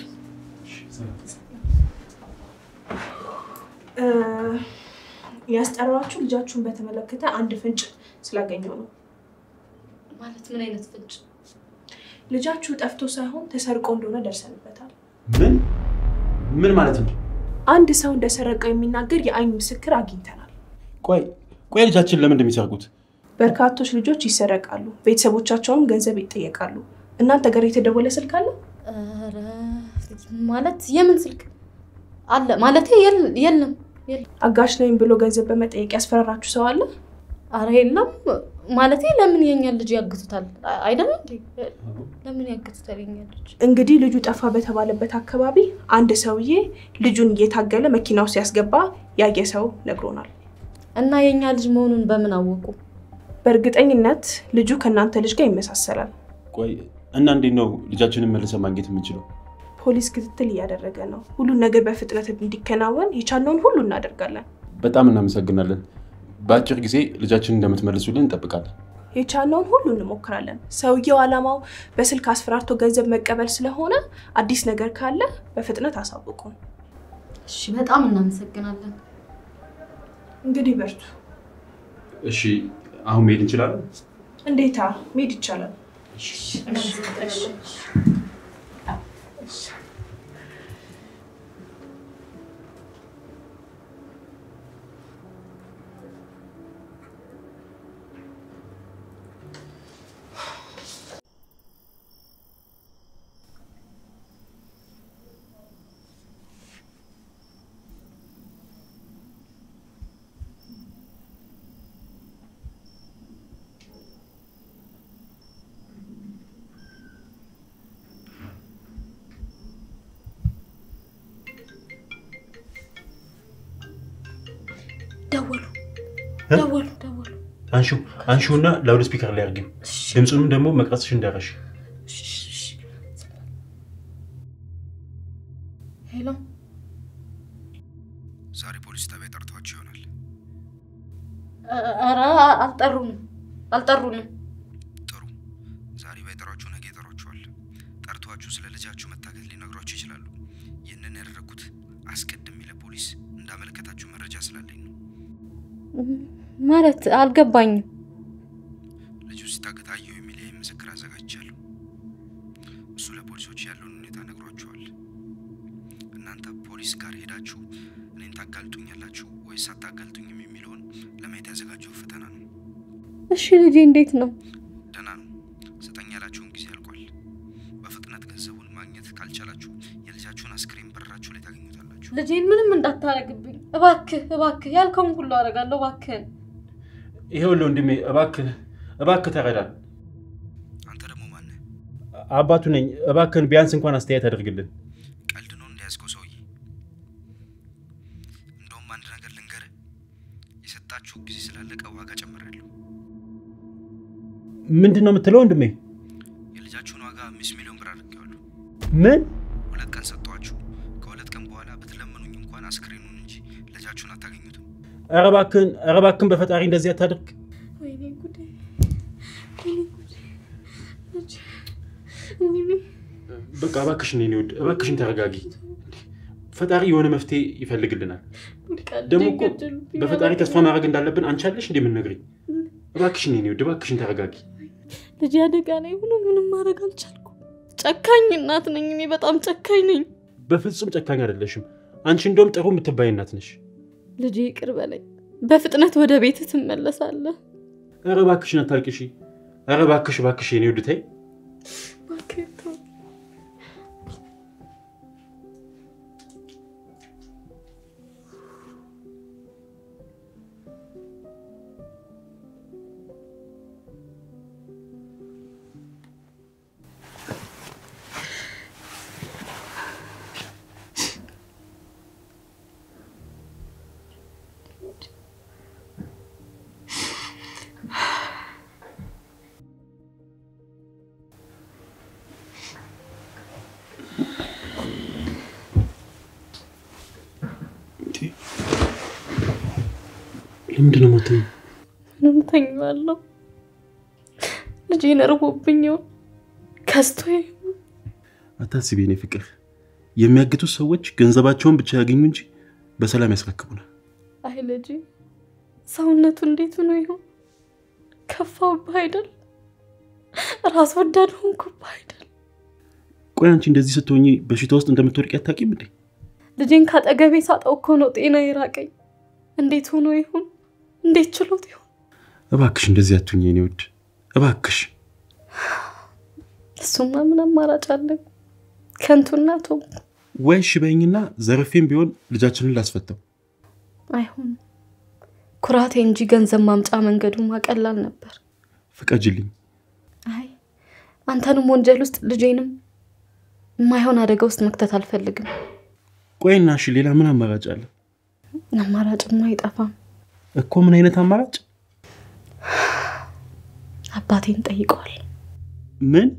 እ፣ ያስጠራችሁ ልጃችሁን በተመለከተ አንድ ፍንጭ ስላገኘው ነው። ማለት ምን አይነት ፍንጭ? ልጃችሁ ጠፍቶ ሳይሆን ተሰርቆ እንደሆነ ደርሰንበታል። ምን ምን ማለት ነው? አንድ ሰው እንደሰረቀው የሚናገር የአይን ምስክር አግኝተናል። ቆይ ቆይ ልጃችን ለምን እንደሚሰርቁት በርካቶች ልጆች ይሰረቃሉ፣ ቤተሰቦቻቸውም ገንዘብ ይጠየቃሉ። እናንተ ጋር የተደወለ ስልክ አለ? ኧረ፣ ማለት የምን ስልክ አለ? ማለቴ የል- የለም የለም። አጋሽ ነኝ ብሎ ገንዘብ በመጠየቅ ያስፈራራችሁ ሰው አለ? አረ የለም። ማለቴ ለምን የኛን ልጅ ያግቱታል? አ- አይደለም እንዴ? ለምን ያግቱታል የኛን ልጅ? እንግዲህ ልጁ ጠፋ በተባለበት አካባቢ አንድ ሰውዬ ልጁን እየታገለ መኪና ውስጥ ያስገባ ያየ ሰው ነግሮናል። እና የኛ ልጅ መሆኑን በምን አወቁ? በእርግጠኝነት ልጁ ከእናንተ ልጅ ጋር ይመሳሰላል። ቆይ እና እንዴት ነው ልጃችንን መልሰን ማግኘት የምንችለው? ፖሊስ ክትትል እያደረገ ነው። ሁሉን ነገር በፍጥነት እንዲከናወን የቻልነውን ሁሉ እናደርጋለን። በጣም እናመሰግናለን። በአጭር ጊዜ ልጃችንን እንደምትመልሱልን እንጠብቃለን። የቻልነውን ሁሉ እንሞክራለን። ሰውየው ዓላማው በስልክ አስፈራርቶ ገንዘብ መቀበል ስለሆነ አዲስ ነገር ካለ በፍጥነት አሳውቁን። እሺ፣ በጣም እናመሰግናለን። እንግዲህ በርቱ። እሺ አሁን መሄድ እንችላለን? እንዴታ መሄድ ይቻላል። ደወሉ እ? ደወሉ ደወሉ። አንሹ አንሹና ላውድ ስፒከር ላይ አድርጊው። ድምፁንም ደግሞ መቅረጽሽ እንዳረሽ። ሄሎ ዛሬ ፖሊስ ጣቢያ ጠርተዋቸው ይሆናል። ኧረ አልጠሩንም አልጠሩንም። ጥሩ። ዛሬ ባይጠሯችሁ ነገ ይጠሯችኋል። ጠርተዋችሁ ስለ ልጃችሁ መታገት ሊነግሯችሁ ይችላሉ። ይህንን ያደረግኩት አስቀድሜ ለፖሊስ እንዳመለከታችሁ መረጃ ስላለኝ ነው። ማለት አልገባኝም። ልጁ ሲታገት አየሁ የሚል ይህ ምስክር አዘጋጅቻለሁ። እሱ ለፖሊሶች ያለውን ሁኔታ ነግሯችኋል። እናንተ ፖሊስ ጋር ሄዳችሁ እኔን ታጋልጡኛላችሁ ወይስ አታጋልጡኝም የሚለውን ለማየት ያዘጋጀው ፈተና ነው። እሺ ልጄ እንዴት ነው? ደህና ነው። ስጠኝ ያላችሁን ጊዜ አልቋል። በፍጥነት ገንዘቡን ማግኘት ካልቻላችሁ የልጃችሁን አስክሬን በራችሁ ላይ ታገኙታላችሁ። ልጄን ምንም እንዳታረግብኝ እባክህ፣ እባክህ ያልከውን ሁሉ አደርጋለሁ እባክህን። ይኸውልህ ወንድሜ እባክህ እባክህ ተረዳን። አንተ ደግሞ ማነህ? አባቱ ነኝ። እባክህን ቢያንስ እንኳን አስተያየት አድርግልን። ቀልድ ነው እንደያዝከው ሰውዬ። እንደውም አንድ ነገር ልንገርህ፣ የሰጣችሁ ጊዜ ስላለቀ ዋጋ ጨምሬያለሁ። ምንድን ነው የምትለው ወንድሜ? የልጃችሁን ዋጋ አምስት ሚሊዮን ብር አድርጌዋለሁ። ምን ሁለት ቀን ሰጠኋችሁ። ከሁለት ቀን በኋላ ብትለምኑኝ እንኳን አስክሬኑን እንጂ ልጃችሁን አታገኙትም። ኧረ እባክህን ኧረ እባክህን በፈጣሪ እንደዚህ አታድርግ። ወይኔ ጉዴ፣ ወይኔ ጉዴ፣ ልጄ፣ ወይኔ በቃ እባክሽን የእኔ ውድ እባክሽን ተረጋጊ። ፈጣሪ የሆነ መፍትሄ ይፈልግልናል። በቃ ደግሞ ልጄን እኮ ገደሉብኝ። በፈጣሪ ተስፋ ማድረግ እንዳለብን አንቺ አለሽ እንዴ የምንነግሪኝ? እባክሽን የእኔ ውድ እባክሽን ተረጋጊ። ልጄ አደጋ ላይ ሆኖ ምንም ማድረግ አልቻልኩም። ጨካኝ እናት ነኝ እኔ፣ በጣም ጨካኝ ነኝ። በፍጹም ጨካኝ አይደለሽም። አንቺ እንደውም ጥሩ የምትባይ እናት ነሽ። ልጄ ይቅር በለኝ። በፍጥነት ወደ ቤት ትመለሳለህ። ኧረ እባክሽን አታልቅሺ። ኧረ እባክሽ እባክሽ የእኔ ውድ ተይ። እባክህ ተው። ለምንድን ነው የማትይው? ምንም ተኛለሁ። ልጄን እርቦብኝ ይሆን ከስቶ ይሆን? አታስቢ የኔ ፍቅር። የሚያግቱት ሰዎች ገንዘባቸውን ብቻ ያገኙ እንጂ በሰላም ያስረክቡናል። አይ ልጄ ሰውነቱ እንዴት ሆኖ ይሆን? ከፋውብህ አይደል? ራስ ወዳድ ሆንኩብህ አይደል? ቆይ አንቺ እንደዚህ ስትሆኚ በሽታ ውስጥ እንደምትወድቂ አታውቂም እንዴ? ልጄን ካጠገቤ ሳጣው እኮ ነው ጤና የራቀኝ። እንዴት ሆኖ ይሆን? እንዴት ችሎት ይሆን? እባክሽ እንደዚህ አትሁኝ የኔ ውድ እባክሽ። እሱማ ምን አማራጭ አለኝ? ከንቱ እናቱ ወይ እሺ በይኝና ዘርፌም ቢሆን ልጃችንን ላስፈታው። አይሆንም። ኩራቴ እንጂ ገንዘብ ማምጫ መንገዱ ማቀላል ነበር። ፍቀጅልኝ። አይ አንተንም ወንጀል ውስጥ ልጄንም የማይሆን አደጋ ውስጥ መክተት አልፈልግም። ቆይና እሺ ሌላ ምን አማራጭ አለ አማራጭማ አይጠፋም። እኮ? ምን አይነት አማራጭ? አባቴን ጠይቀዋል። ምን?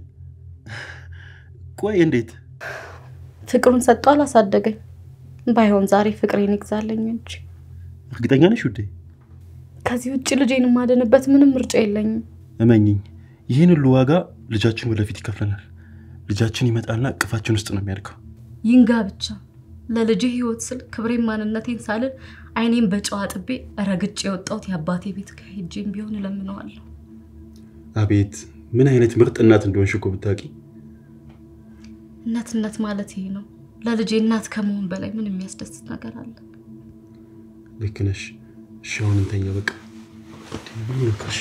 ቆይ እንዴት? ፍቅሩን ሰጥቶ አላሳደገኝ። ባይሆን ዛሬ ፍቅሬን ይግዛለኝ እንጂ እርግጠኛ ነሽ ውዴ? ከዚህ ውጭ ልጄን የማድንበት ምንም ምርጫ የለኝም። እመኝኝ፣ ይህን ሁሉ ዋጋ ልጃችን ወደፊት ይከፍለናል። ልጃችን ይመጣና እቅፋችን ውስጥ ነው የሚያድገው። ይንጋ ብቻ ለልጄ ህይወት ስል ክብሬን ማንነቴን ሳልል አይኔን በጨዋ ጥቤ ረግጬ የወጣሁት የአባቴ ቤት ከሄጄም ቢሆን እለምነዋለሁ። አቤት ምን አይነት ምርጥ እናት እንደሆንሽ እኮ ብታውቂ። እናትነት ማለት ይሄ ነው። ለልጄ እናት ከመሆን በላይ ምን የሚያስደስት ነገር አለ? ልክ ነሽ። እሺ አሁን እንተኛ በቃ። ምን ነካሽ?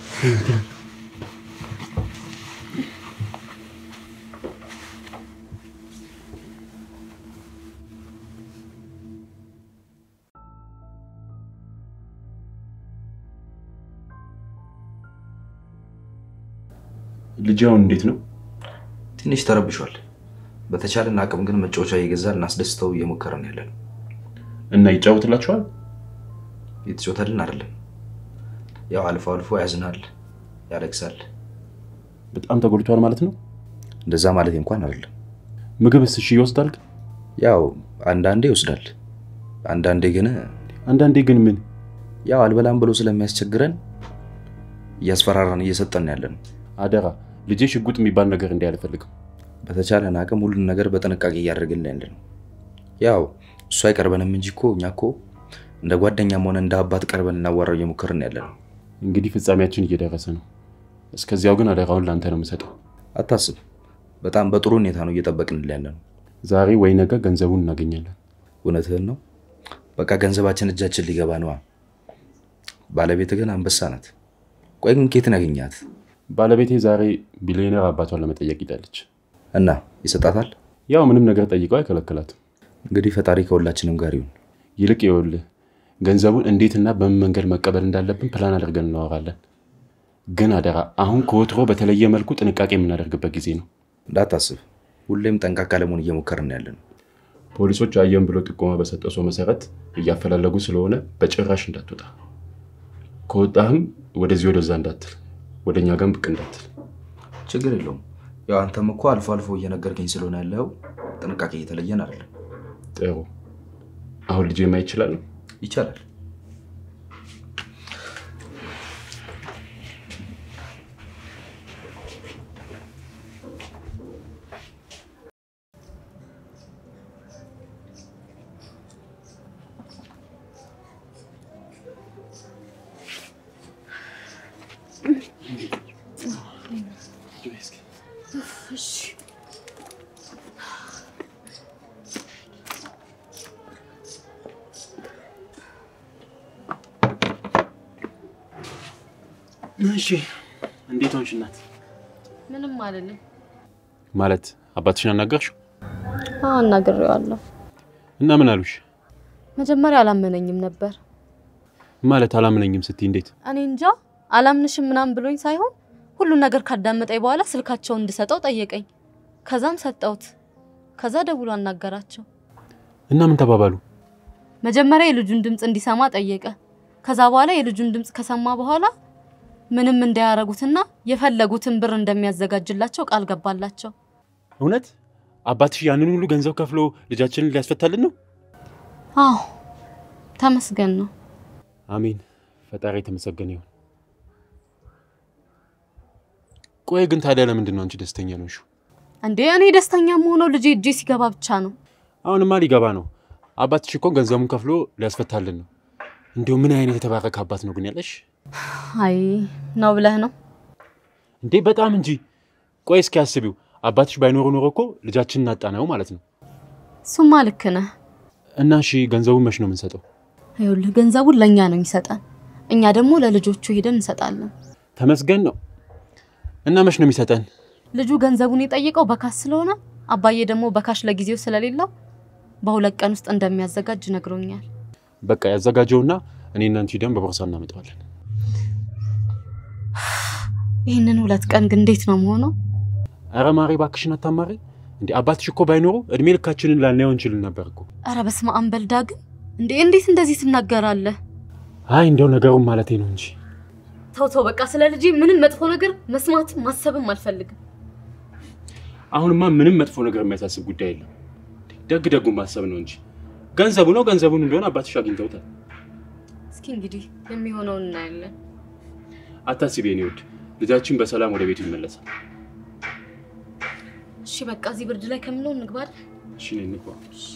ልጅ አሁን እንዴት ነው? ትንሽ ተረብሿል። በተቻለን አቅም ግን መጫወቻ እየገዛን እናስደስተው እየሞከረን ያለን። እና ይጫወትላችኋል? የተጫወተልን አይደለም። ያው አልፎ አልፎ ያዝናል፣ ያለቅሳል። በጣም ተጎድቷል ማለት ነው። እንደዛ ማለት እንኳን አይደለም። ምግብስ እሺ ይወስዳል? ያው አንዳንዴ ይወስዳል፣ አንዳንዴ ግን አንዳንዴ ግን ምን ያው አልበላም ብሎ ስለሚያስቸግረን እያስፈራራን እየሰጠን ያለን። አደራ ልጄ ሽጉጥ የሚባል ነገር እንዲህ አልፈልግም። በተቻለን አቅም ሁሉን ነገር በጥንቃቄ እያደረግን ያለ ነው። ያው እሱ አይቀርበንም እንጂ እኮ እኛ እኮ እንደ ጓደኛም ሆነ እንደ አባት ቀርበን እናዋራው እየሞከርን ያለ ነው። እንግዲህ ፍጻሜያችን እየደረሰ ነው። እስከዚያው ግን አደራውን ለአንተ ነው የምሰጠው። አታስብ፣ በጣም በጥሩ ሁኔታ ነው እየጠበቅን ያለ ነው። ዛሬ ወይ ነገ ገንዘቡን እናገኛለን። እውነትህን ነው። በቃ ገንዘባችን እጃችን ሊገባ ነዋ። ባለቤት ግን አንበሳ ናት። ቆይ ግን ኬትን ያገኛት ባለቤቴ ዛሬ ቢሊዮነር አባቷን ለመጠየቅ ሂዳለች። እና ይሰጣታል? ያው ምንም ነገር ጠይቀው አይከለክላትም። እንግዲህ ፈጣሪ ከሁላችንም ጋር ይሁን። ይልቅ ይኸውልህ ገንዘቡን እንዴትና በምን መንገድ መቀበል እንዳለብን ፕላን አድርገን እናወራለን። ግን አደራ አሁን ከወትሮ በተለየ መልኩ ጥንቃቄ የምናደርግበት ጊዜ ነው። እንዳታስብ፣ ሁሌም ጠንቃቃ ለመሆን እየሞከርን ያለ ነው። ፖሊሶች አየን ብሎ ጥቆማ በሰጠው ሰው መሰረት እያፈላለጉ ስለሆነ በጭራሽ እንዳትወጣ። ከወጣህም ወደዚህ ወደዛ እንዳትል፣ ወደ እኛ ጋር ብቅ እንዳትል። ችግር የለውም። ያው አንተም እኮ አልፎ አልፎ እየነገርከኝ ስለሆነ ያለው ጥንቃቄ እየተለየን አይደለም። ጥሩ። አሁን ልጄ ማየት ይችላል? ይቻላል። እሺ። እንዴት ሆንሽ እናት? ምንም አልልም። ማለት አባትሽን አናገርሽው? አዎ አናግሬዋለሁ። እና ምን አሉሽ? መጀመሪያ አላመነኝም ነበር። ማለት አላምነኝም ስትይ እንዴት? እኔ እንጃ አላምንሽም ምናምን ብሎኝ ሳይሆን ሁሉን ነገር ካዳመጠኝ በኋላ ስልካቸውን እንድሰጠው ጠየቀኝ። ከዛም ሰጠሁት። ከዛ ደውሎ አናገራቸው። እና ምን ተባባሉ? መጀመሪያ የልጁን ድምፅ እንዲሰማ ጠየቀ። ከዛ በኋላ የልጁን ድምፅ ከሰማ በኋላ ምንም እንዳያረጉትና የፈለጉትን ብር እንደሚያዘጋጅላቸው ቃል ገባላቸው። እውነት አባትሽ ያንን ሁሉ ገንዘብ ከፍሎ ልጃችንን ሊያስፈታልን ነው? አዎ ተመስገን ነው። አሜን። ፈጣሪ የተመሰገነ ይሁን። ቆይ ግን ታዲያ ለምንድን ነው አንቺ ደስተኛ ነሽ? እንዴ እኔ ደስተኛ መሆነው ልጄ እጄ ሲገባ ብቻ ነው። አሁንማ ሊገባ ነው። አባትሽ እኮ ገንዘቡን ከፍሎ ሊያስፈታልን ነው። እንዲሁ ምን አይነት የተባረከ አባት ነው ግን ያለሽ? አይ ነው ብለህ ነው? እንዴ በጣም እንጂ። ቆይ እስኪ አስቢው፣ አባትሽ ባይኖሩ ኖሮ እኮ ልጃችንን አጣነው ማለት ነው። እሱማ ልክ ነህ። እና እሺ ገንዘቡን መች ነው የምንሰጠው? ይኸውልህ ገንዘቡን ለእኛ ነው የሚሰጠን። እኛ ደግሞ ለልጆቹ ሄደን እንሰጣለን። ተመስገን ነው። እና መች ነው የሚሰጠን? ልጁ ገንዘቡን የጠየቀው በካሽ ስለሆነ አባዬ ደግሞ በካሽ ለጊዜው ስለሌለው በሁለት ቀን ውስጥ እንደሚያዘጋጅ ነግሮኛል። በቃ ያዘጋጀውና እኔና አንቺ ደም በቦርሳ እናመጣዋለን። ይህንን ሁለት ቀን ግን እንዴት ነው መሆነው? ኧረ ማሬ እባክሽን አታማሪ። እንዴ አባትሽ እኮ ባይኖሩ እድሜ ልካችንን ላናየው እንችልን ነበር እኮ። ኧረ በስመ አብ በል ዳግም። እንዴ እንዴት እንደዚህ ትናገራለህ? አይ እንደው ነገሩን ማለቴ ነው እንጂ ተው ተው፣ በቃ ስለ ልጄ ምንም መጥፎ ነገር መስማትም ማሰብም አልፈልግም። አሁንማ ምንም መጥፎ ነገር የሚያሳስብ ጉዳይ የለም። ደግ ደጉን ማሰብ ነው እንጂ ገንዘቡ ነው ገንዘቡን እንደሆነ አባትሽ አግኝተውታል። እስኪ እንግዲህ የሚሆነውን እናያለን። አታስቢ የኔ ውድ፣ ልጃችን በሰላም ወደ ቤቱ ይመለሳል። እሺ በቃ እዚህ ብርድ ላይ ከምለው እንግባል። እሺ ነይ እንግባ።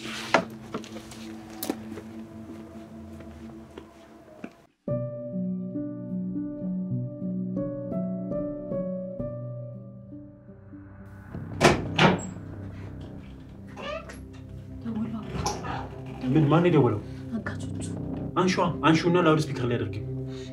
ምን ማን የደወለው? አጋቾቹ አንሿ አንሹና ላውድ ስፒከር ላይ አድርጊው።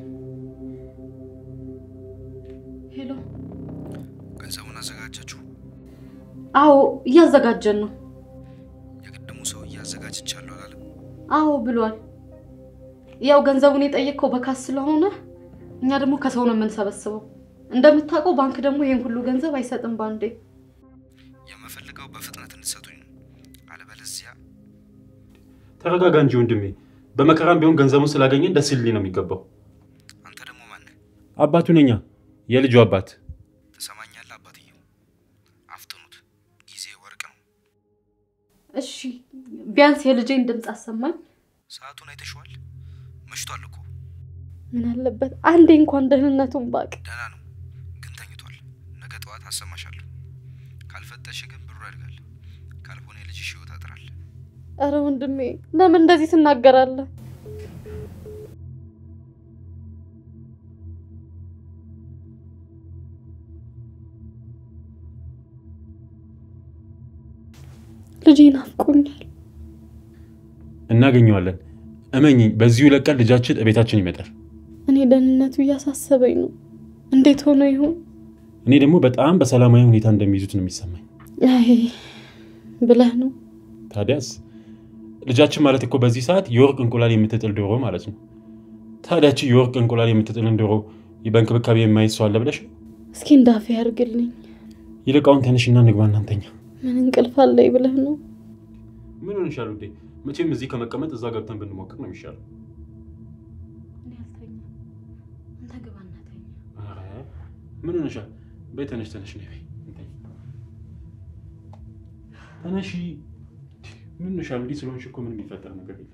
ሄሎ። ገንዘቡን አዘጋጃችሁ? አዎ እያዘጋጀን ነው። የቅድሙ ሰው እያዘጋጅቻለሁ አላለም? አዎ ብሏል። ያው ገንዘቡን የጠየቅከው በካስ ስለሆነ እኛ ደግሞ ከሰው ነው የምንሰበስበው። እንደምታውቀው ባንክ ደግሞ ይሄን ሁሉ ገንዘብ አይሰጥም ባንዴ። የምፈልገው በፍጥነት እንድትሰጡኝ ነው። አለበለዚያ ተረጋጋ እንጂ ወንድሜ። በመከራም ቢሆን ገንዘቡን ስላገኘን ደስ ሊል ነው የሚገባው። አንተ ደግሞ ማነህ? አባቱ ነኛ፣ የልጁ አባት። ትሰማኛለህ? አባትየው አፍጥኑት፣ ጊዜ ወርቅ ነው። እሺ ቢያንስ የልጄን ድምፅ አሰማኝ። ሰዓቱን አይተሽዋል? መሽቷል እኮ። ምን አለበት አንዴ እንኳን ደህንነቱን ባቅ። ደህና ነው ግን ተኝቷል። ነገ ጠዋት አሰማሻለሁ። ካልፈጠሽ ግን ብሩ ያድጋል። ካልሆነ የልጅሽ ህይወት ያጥራል። ኧረ ወንድሜ ለምን እንደዚህ ትናገራለህ? ልጄ ናፍቆኛል። እናገኘዋለን። እመኝኝ፣ በዚሁ ለቀን ልጃችን እቤታችን ይመጣል። እኔ ደህንነቱ እያሳሰበኝ ነው። እንዴት ሆኖ ይሆን? እኔ ደግሞ በጣም በሰላማዊ ሁኔታ እንደሚይዙት ነው የሚሰማኝ። አይ ብለህ ነው። ታዲያስ ልጃችን ማለት እኮ በዚህ ሰዓት የወርቅ እንቁላል የምትጥል ዶሮ ማለት ነው። ታዲያች የወርቅ እንቁላል የምትጥልን ዶሮ በእንክብካቤ የማይዝ ሰው አለ ብለሽ ነው? እስኪ እንዳፌ ያርግልኝ። ይልቃውን ተነሽና እንግባ እናንተኛ። ምን እንቅልፍ አለኝ ብለህ ነው? ምን ሆንሻል ውዴ? መቼም እዚህ ከመቀመጥ እዛ ገብተን ብንሞክር ነው የሚሻለው። እኔ አልተኛም። አንተ ግባና ተኛ። ኧረ ምን ሆንሻል? በይ ተነሽ ተነሽ ነይ በይ እንተኝ። ተነሺ። ምን ሆንሻል? እንዲህ ስለሆንሽ እኮ ምንም የሚፈጠር ነገር የለም።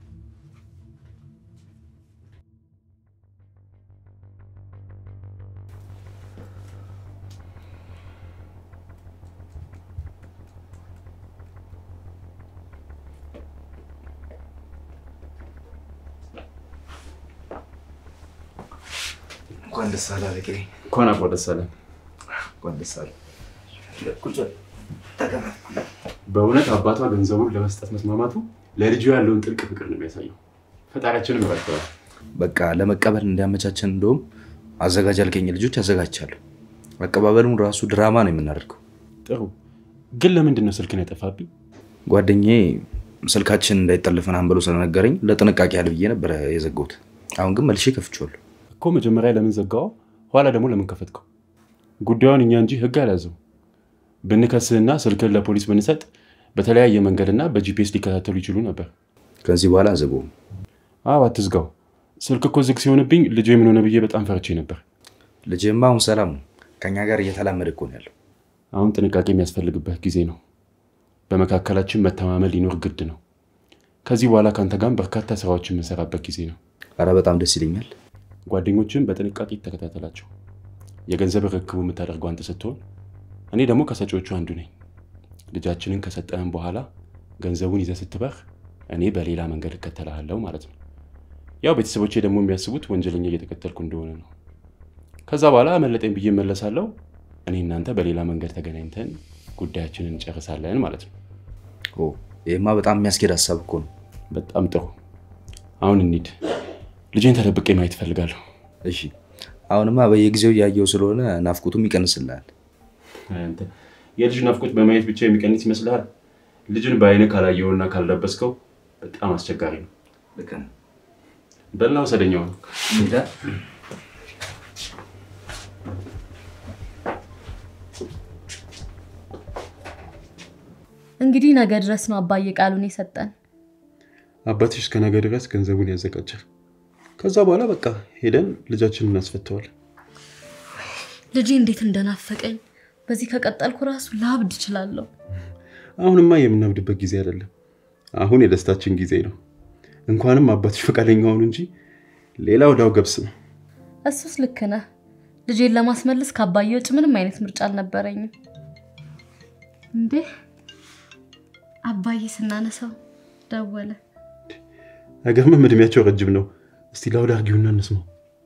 እንኳን ደስ አለህ አለቄ። እንኳን አብሮ ደስ አለን። እንኳን ደስ አለህ። ቁጭ በል፣ ተቀመጥ። በእውነት አባቷ ገንዘቡን ለመስጠት መስማማቱ ለልጁ ያለውን ጥልቅ ፍቅር ነው የሚያሳየው። ፈጣሪያችንም ይባርከዋል። በቃ ለመቀበል እንዲያመቻችን እንደውም አዘጋጅ ያልከኝ ልጆች አዘጋጅቻለሁ። አቀባበሉን ራሱ ድራማ ነው የምናደርገው። ጥሩ ግን ለምንድን ነው ስልክን ያጠፋብኝ? ጓደኛዬ ስልካችን እንዳይጠልፍ ምናምን ብሎ ስለነገረኝ ለጥንቃቄ ያህል ብዬ ነበረ የዘጋሁት። አሁን ግን መልሼ ከፍቼዋለሁ። እኮ መጀመሪያ ለምን ዘጋው? ኋላ ደግሞ ለምን ከፈትከው? ጉዳዩን እኛ እንጂ ህግ አልያዘው። ብንከስህና ስልክን ለፖሊስ ብንሰጥ በተለያየ መንገድና በጂፒኤስ ሊከታተሉ ይችሉ ነበር። ከዚህ በኋላ አዘጋውም። አዎ አትዝጋው። ስልክ እኮ ዝግ ሲሆንብኝ ልጄ ምን ሆነ ብዬ በጣም ፈርቼ ነበር። ልጅማ አሁን ሰላም ነው። ከኛ ጋር እየተላመደ እኮ ነው ያለው። አሁን ጥንቃቄ የሚያስፈልግበት ጊዜ ነው። በመካከላችን መተማመን ሊኖር ግድ ነው። ከዚህ በኋላ ከአንተ ጋር በርካታ ስራዎችን የምንሰራበት ጊዜ ነው። አረ በጣም ደስ ይለኛል። ጓደኞችን በጥንቃቄ ተከታተላቸው። የገንዘብ ርክቡ የምታደርገው አንተ ስትሆን፣ እኔ ደግሞ ከሰጪዎቹ አንዱ ነኝ። ልጃችንን ከሰጠህን በኋላ ገንዘቡን ይዘህ ስትበር፣ እኔ በሌላ መንገድ እከተልሃለሁ ማለት ነው። ያው ቤተሰቦቼ ደግሞ የሚያስቡት ወንጀለኛ እየተከተልኩ እንደሆነ ነው። ከዛ በኋላ አመለጠኝ ብዬ እመለሳለሁ። እኔ እናንተ በሌላ መንገድ ተገናኝተን ጉዳያችንን እንጨርሳለን ማለት ነው። ኦ ይህማ በጣም የሚያስኬድ ሀሳብ እኮ ነው። በጣም ጥሩ። አሁን እንሂድ። ልጄን ተደብቄ ማየት እፈልጋለሁ። እሺ አሁንማ በየጊዜው እያየው ስለሆነ ናፍቁቱም ይቀንስልሃል። አንተ የልጅ ናፍቆት በማየት ብቻ የሚቀንስ ይመስልሃል? ልጅን በአይነ ካላየውና ካልለበስከው በጣም አስቸጋሪ ነው። ልክ ነህ። በላ ወሰደኛው ነው። ሄዳ እንግዲህ ነገ ድረስ ነው አባዬ ቃሉን የሰጠን። አባትሽ እስከ ነገ ድረስ ገንዘቡን ያዘጋጃል። ከዛ በኋላ በቃ ሄደን ልጃችንን እናስፈተዋለን። ልጄ እንዴት እንደናፈቀኝ በዚህ ከቀጠልኩ ራሱ ላብድ እችላለሁ። አሁንማ የምናብድበት ጊዜ አይደለም። አሁን የደስታችን ጊዜ ነው። እንኳንም አባትሽ ፈቃደኛ ሆኑ እንጂ ሌላ ወዳው ገብስ ነው። እሱስ ልክ ነህ። ልጄን ለማስመለስ ከአባዬ ውጭ ምንም አይነት ምርጫ አልነበረኝም። እንዴ አባዬ ስናነሳው ደወለ። አይገርምም? እድሜያቸው ረጅም ነው። እስቲ ላውድ አድርጊውና እንስማው።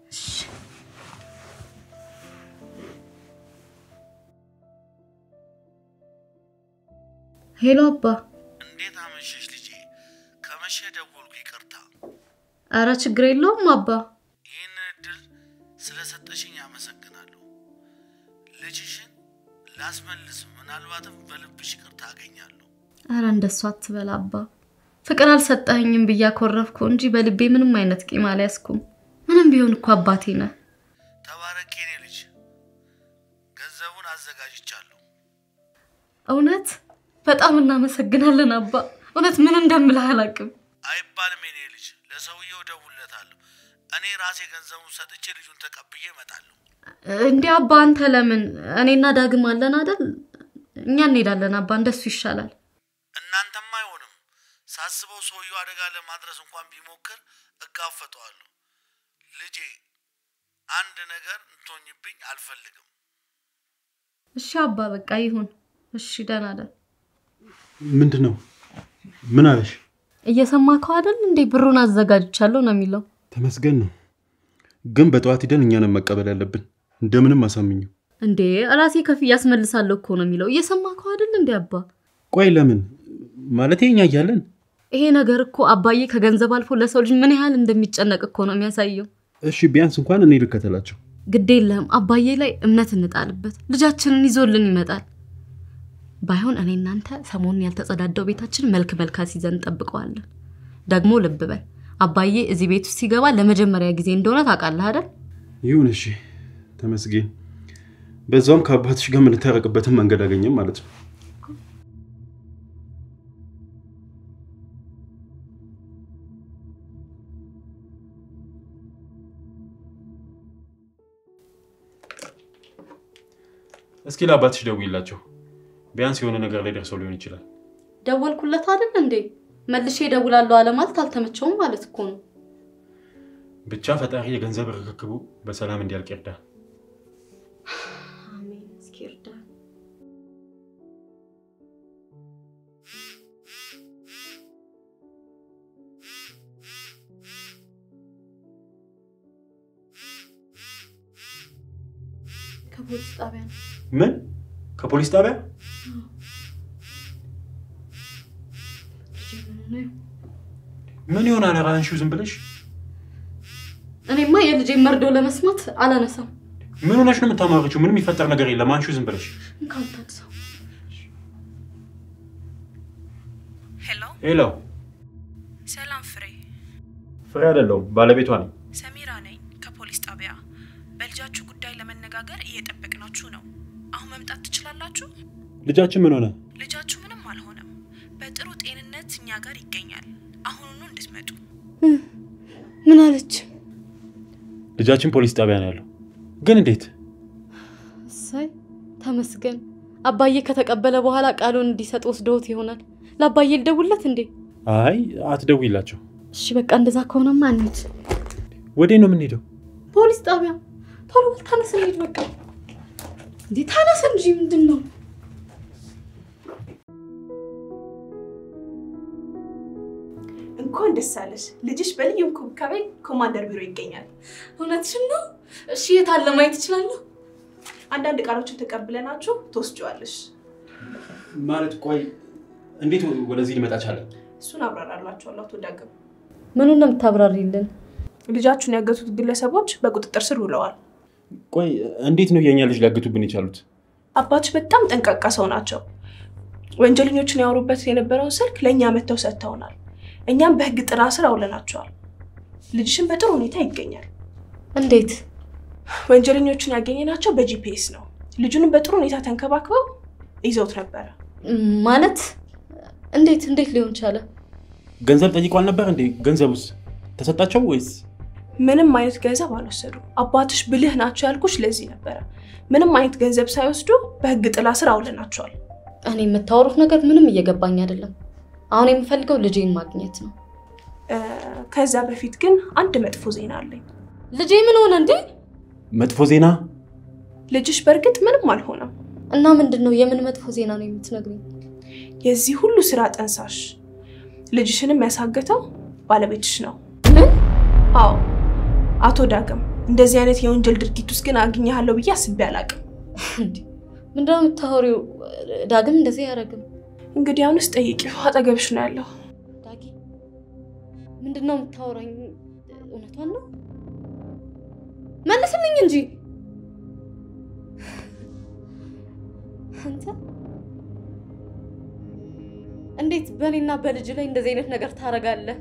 ሄሎ አባ። እንዴት አመሸሽ ልጄ? ከመሸ ደወልኩ፣ ይቅርታ። አረ ችግር የለውም አባ። ይህንን እድል ስለሰጠሽኝ አመሰግናለሁ። ልጅሽን ላስመልስ፣ ምናልባትም በልብሽ ይቅርታ አገኛለሁ። አረ እንደሱ አትበል አባ። ፍቅር አልሰጠኸኝም ብዬ አኮረፍኩ እንጂ በልቤ ምንም አይነት ቂም አልያዝኩም። ምንም ቢሆን እኮ አባቴ ነህ። ተባረክ የኔ ልጅ። ገንዘቡን አዘጋጅቻለሁ። እውነት በጣም እናመሰግናለን አባ። እውነት ምን እንደምልህ አላውቅም። አይባልም የኔ ልጅ፣ ለሰውየው እደውልለታለሁ። እኔ ራሴ ገንዘቡን ሰጥቼ ልጁን ተቀብዬ እመጣለሁ። እንዲህ አባ አንተ ለምን? እኔና ዳግም አለን አይደል? እኛ እንሄዳለን አባ፣ እንደሱ ይሻላል። እናንተማ አይሆንም። ሳስበው ሰውየው አደጋ ለማድረስ እንኳን ቢሞክር እጋፈጠዋለሁ። ልጄ አንድ ነገር እንቶኝብኝ አልፈልግም። እሺ አባ በቃ ይሁን። እሺ ደህና ደር። ምንድን ነው? ምን አለሽ? እየሰማከው አይደል እንዴ? ብሩን አዘጋጅቻለሁ ነው የሚለው። ተመስገን ነው። ግን በጠዋት ሂደን እኛንን መቀበል ያለብን። እንደምንም አሳምኙ። እንዴ ራሴ ከፍዬ አስመልሳለሁ እኮ ነው የሚለው። እየሰማከው አይደል እንዴ አባ? ቆይ ለምን ማለት እኛ እያለን ይሄ ነገር እኮ አባዬ ከገንዘብ አልፎ ለሰው ልጅ ምን ያህል እንደሚጨነቅ እኮ ነው የሚያሳየው። እሺ ቢያንስ እንኳን እኔ ልከተላቸው። ግድ የለህም አባዬ ላይ እምነት እንጣልበት። ልጃችንን ይዞልን ይመጣል። ባይሆን እኔ እናንተ ሰሞኑን ያልተጸዳዳው ቤታችን መልክ መልክ አስይዘን እንጠብቀዋለን። ደግሞ ልብ በል አባዬ እዚህ ቤት ውስጥ ሲገባ ለመጀመሪያ ጊዜ እንደሆነ ታውቃለህ አይደል? ይሁን እሺ፣ ተመስገን። በዛውም ከአባትሽ ጋር የምንታረቅበትን መንገድ አገኘም ማለት ነው። እስኪ ለአባትሽ ደውይላቸው። ቢያንስ የሆነ ነገር ላይ ደርሰው ሊሆን ይችላል። ደወልኩለት አይደል እንዴ? መልሼ እደውላለሁ አለ ማለት አልተመቸውም ማለት እኮ ነው። ብቻ ፈጣሪ የገንዘብ ርክክቡ በሰላም እንዲያልቅ ይርዳል። አሜን። እስኪ እርዳን። ከፖሊስ ጣቢያ ነው። ምን? ከፖሊስ ጣቢያ? ልጄ ምን ሆነ? ምን ይሆናል? ኧረ አንሺው ዝም ብለሽ። እኔማ የልጄን መርዶ ለመስማት አላነሳም። ምን ሆነሽ ነው የምታማርችው? ምንም የሚፈጠር ነገር የለም። አንሺው ዝም ብለሽ። እንካን ታድሰው። ሄሎ፣ ሄሎ፣ ሰላም ፍሬ፣ ፍሬ አይደለሁም ባለቤቷ ነኝ። ሰሚራ ነኝ ከፖሊስ ጣቢያ። በልጃችሁ ጉዳይ ለመነጋገር እየጠበቅናችሁ ነው። አሁን መምጣት ትችላላችሁ? ልጃችን ምን ሆነ? ልጃችሁ ምንም አልሆነም፣ በጥሩ ጤንነት እኛ ጋር ይገኛል። አሁኑኑ እንድትመጡ። ምን አለች? ልጃችን ፖሊስ ጣቢያ ነው ያለው። ግን እንዴት? እሳይ ተመስገን። አባዬ ከተቀበለ በኋላ ቃሉን እንዲሰጥ ወስደውት ይሆናል። ለአባዬ ልደውልለት እንዴ? አይ አትደውይላቸው። እሺ በቃ እንደዛ ከሆነማ እንሂድ። ወዴት ነው የምንሄደው? ፖሊስ ጣቢያ። ቶሎ በል ተነስ እንሂድ። በቃ እንዴ ተነስ እንጂ ምንድን ነው? እንኳን ደስ አለሽ። ልጅሽ በልዩ እንክብካቤ ኮማንደር ቢሮ ይገኛል። እውነትሽን ነው? እሺ የት አለ ማየት እችላለሁ? አንዳንድ ቃሎችን ተቀብለናችሁ ትወስጂዋለሽ። ማለት ቆይ እንዴት ወደዚህ ሊመጣ ቻለ? እሱን አብራራላችኋለሁ። አቶ ዳግም ምኑን ነው የምታብራሪልን? ልጃችሁን ያገቱት ግለሰቦች በቁጥጥር ስር ውለዋል። ቆይ እንዴት ነው የእኛ ልጅ ሊያግቱብን የቻሉት? አባትሽ በጣም ጠንቃቃ ሰው ናቸው። ወንጀለኞችን ያወሩበት የነበረውን ስልክ ለእኛ መጥተው ሰጥተውናል። እኛም በህግ ጥላ ስር አውለናቸዋል። ልጅሽን በጥሩ ሁኔታ ይገኛል። እንዴት? ወንጀለኞቹን ያገኘናቸው በጂፒኤስ ነው። ልጁንም በጥሩ ሁኔታ ተንከባክበው ይዘውት ነበረ። ማለት እንዴት እንዴት ሊሆን ቻለ? ገንዘብ ጠይቋል ነበር እንዴ? ገንዘቡስ ተሰጣቸው ወይስ? ምንም አይነት ገንዘብ አልወሰዱም። አባትሽ ብልህ ናቸው ያልኩሽ ለዚህ ነበረ። ምንም አይነት ገንዘብ ሳይወስዱ በህግ ጥላ ስር አውለናቸዋል። እኔ የምታወሩት ነገር ምንም እየገባኝ አይደለም። አሁን የምፈልገው ልጄን ማግኘት ነው። እ፣ ከዛ በፊት ግን አንድ መጥፎ ዜና አለኝ። ልጄ ምን ሆነ እንዴ? መጥፎ ዜና? ልጅሽ በእርግጥ ምንም አልሆነም። እና ምንድን ነው የምን መጥፎ ዜና ነው የምትነግሪኝ? የዚህ ሁሉ ስራ ጠንሳሽ ልጅሽንም ያሳገተው ባለቤትሽ ነው። ምን? አዎ አቶ ዳግም፣ እንደዚህ አይነት የወንጀል ድርጊት ውስጥ ግን አግኘሃለሁ ብዬ አስቤ አላቅም። እንዴ ምንድን ነው የምታወሪው? ዳግም እንደዚህ አያደርግም። እንግዲህ አሁንስ ጠይቂው፣ አጠገብሽ ነው ያለው። ዳጊ ምንድን ነው የምታወራኝ? እውነቷን ነው? መልስልኝ እንጂ አንተ እንዴት በእኔና በልጅ ላይ እንደዚህ አይነት ነገር ታደርጋለህ?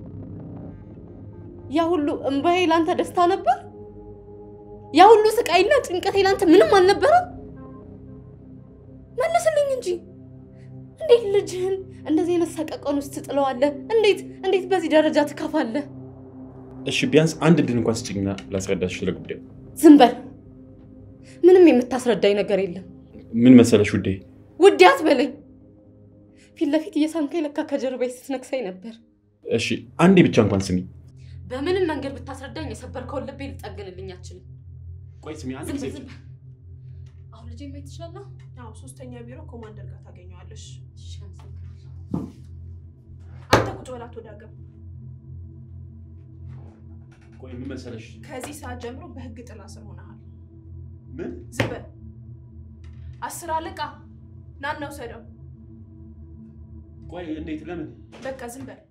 ያ ሁሉ እምባዬ ላንተ ደስታ ነበር? ያ ሁሉ ስቃይና ጭንቀቴ ላንተ ምንም አልነበረም? መልስልኝ እንጂ እንዴት ልጅህን እንደዚህ አይነት ሰቀቀን ውስጥ ትጥለዋለህ? እንዴት እንዴት በዚህ ደረጃ ትከፋለህ? እሺ ቢያንስ አንድ እድል እንኳን ስጭኝና ላስረዳሽ ስለ ጉዳዩ። ዝም በል። ምንም የምታስረዳኝ ነገር የለም። ምን መሰለሽ ውዴ፣ ውዴ አትበለኝ። ፊት ለፊት እየሳምከኝ ለካ ከጀርባዬ ስትነክሰኝ ነበር። እሺ አንዴ ብቻ እንኳን ስሚ። በምንም መንገድ ብታስረዳኝ የሰበርከውን ልቤ ልጠግንልኝ አችልም። ቆይ ስሚ አንድ ዝም ጊዜ በል ዝም በል። አሁን ልጄ ማየት ትችላለህ? አዎ ሶስተኛ ቢሮ ኮማንደር ጋር ታገኘዋለሽ። እሺ፣ አመሰግናለሁ። አንተ ቁጭ በል አቶ ዳግም። ቆይ ምን መሰለሽ ከዚህ ሰዓት ጀምሮ በህግ ጥላ ስር ሆነሃል። ምን ዝም በል። አስር አለቃ ናና ውሰደው። ቆይ እንዴት ለምን በቃ ዝም በል።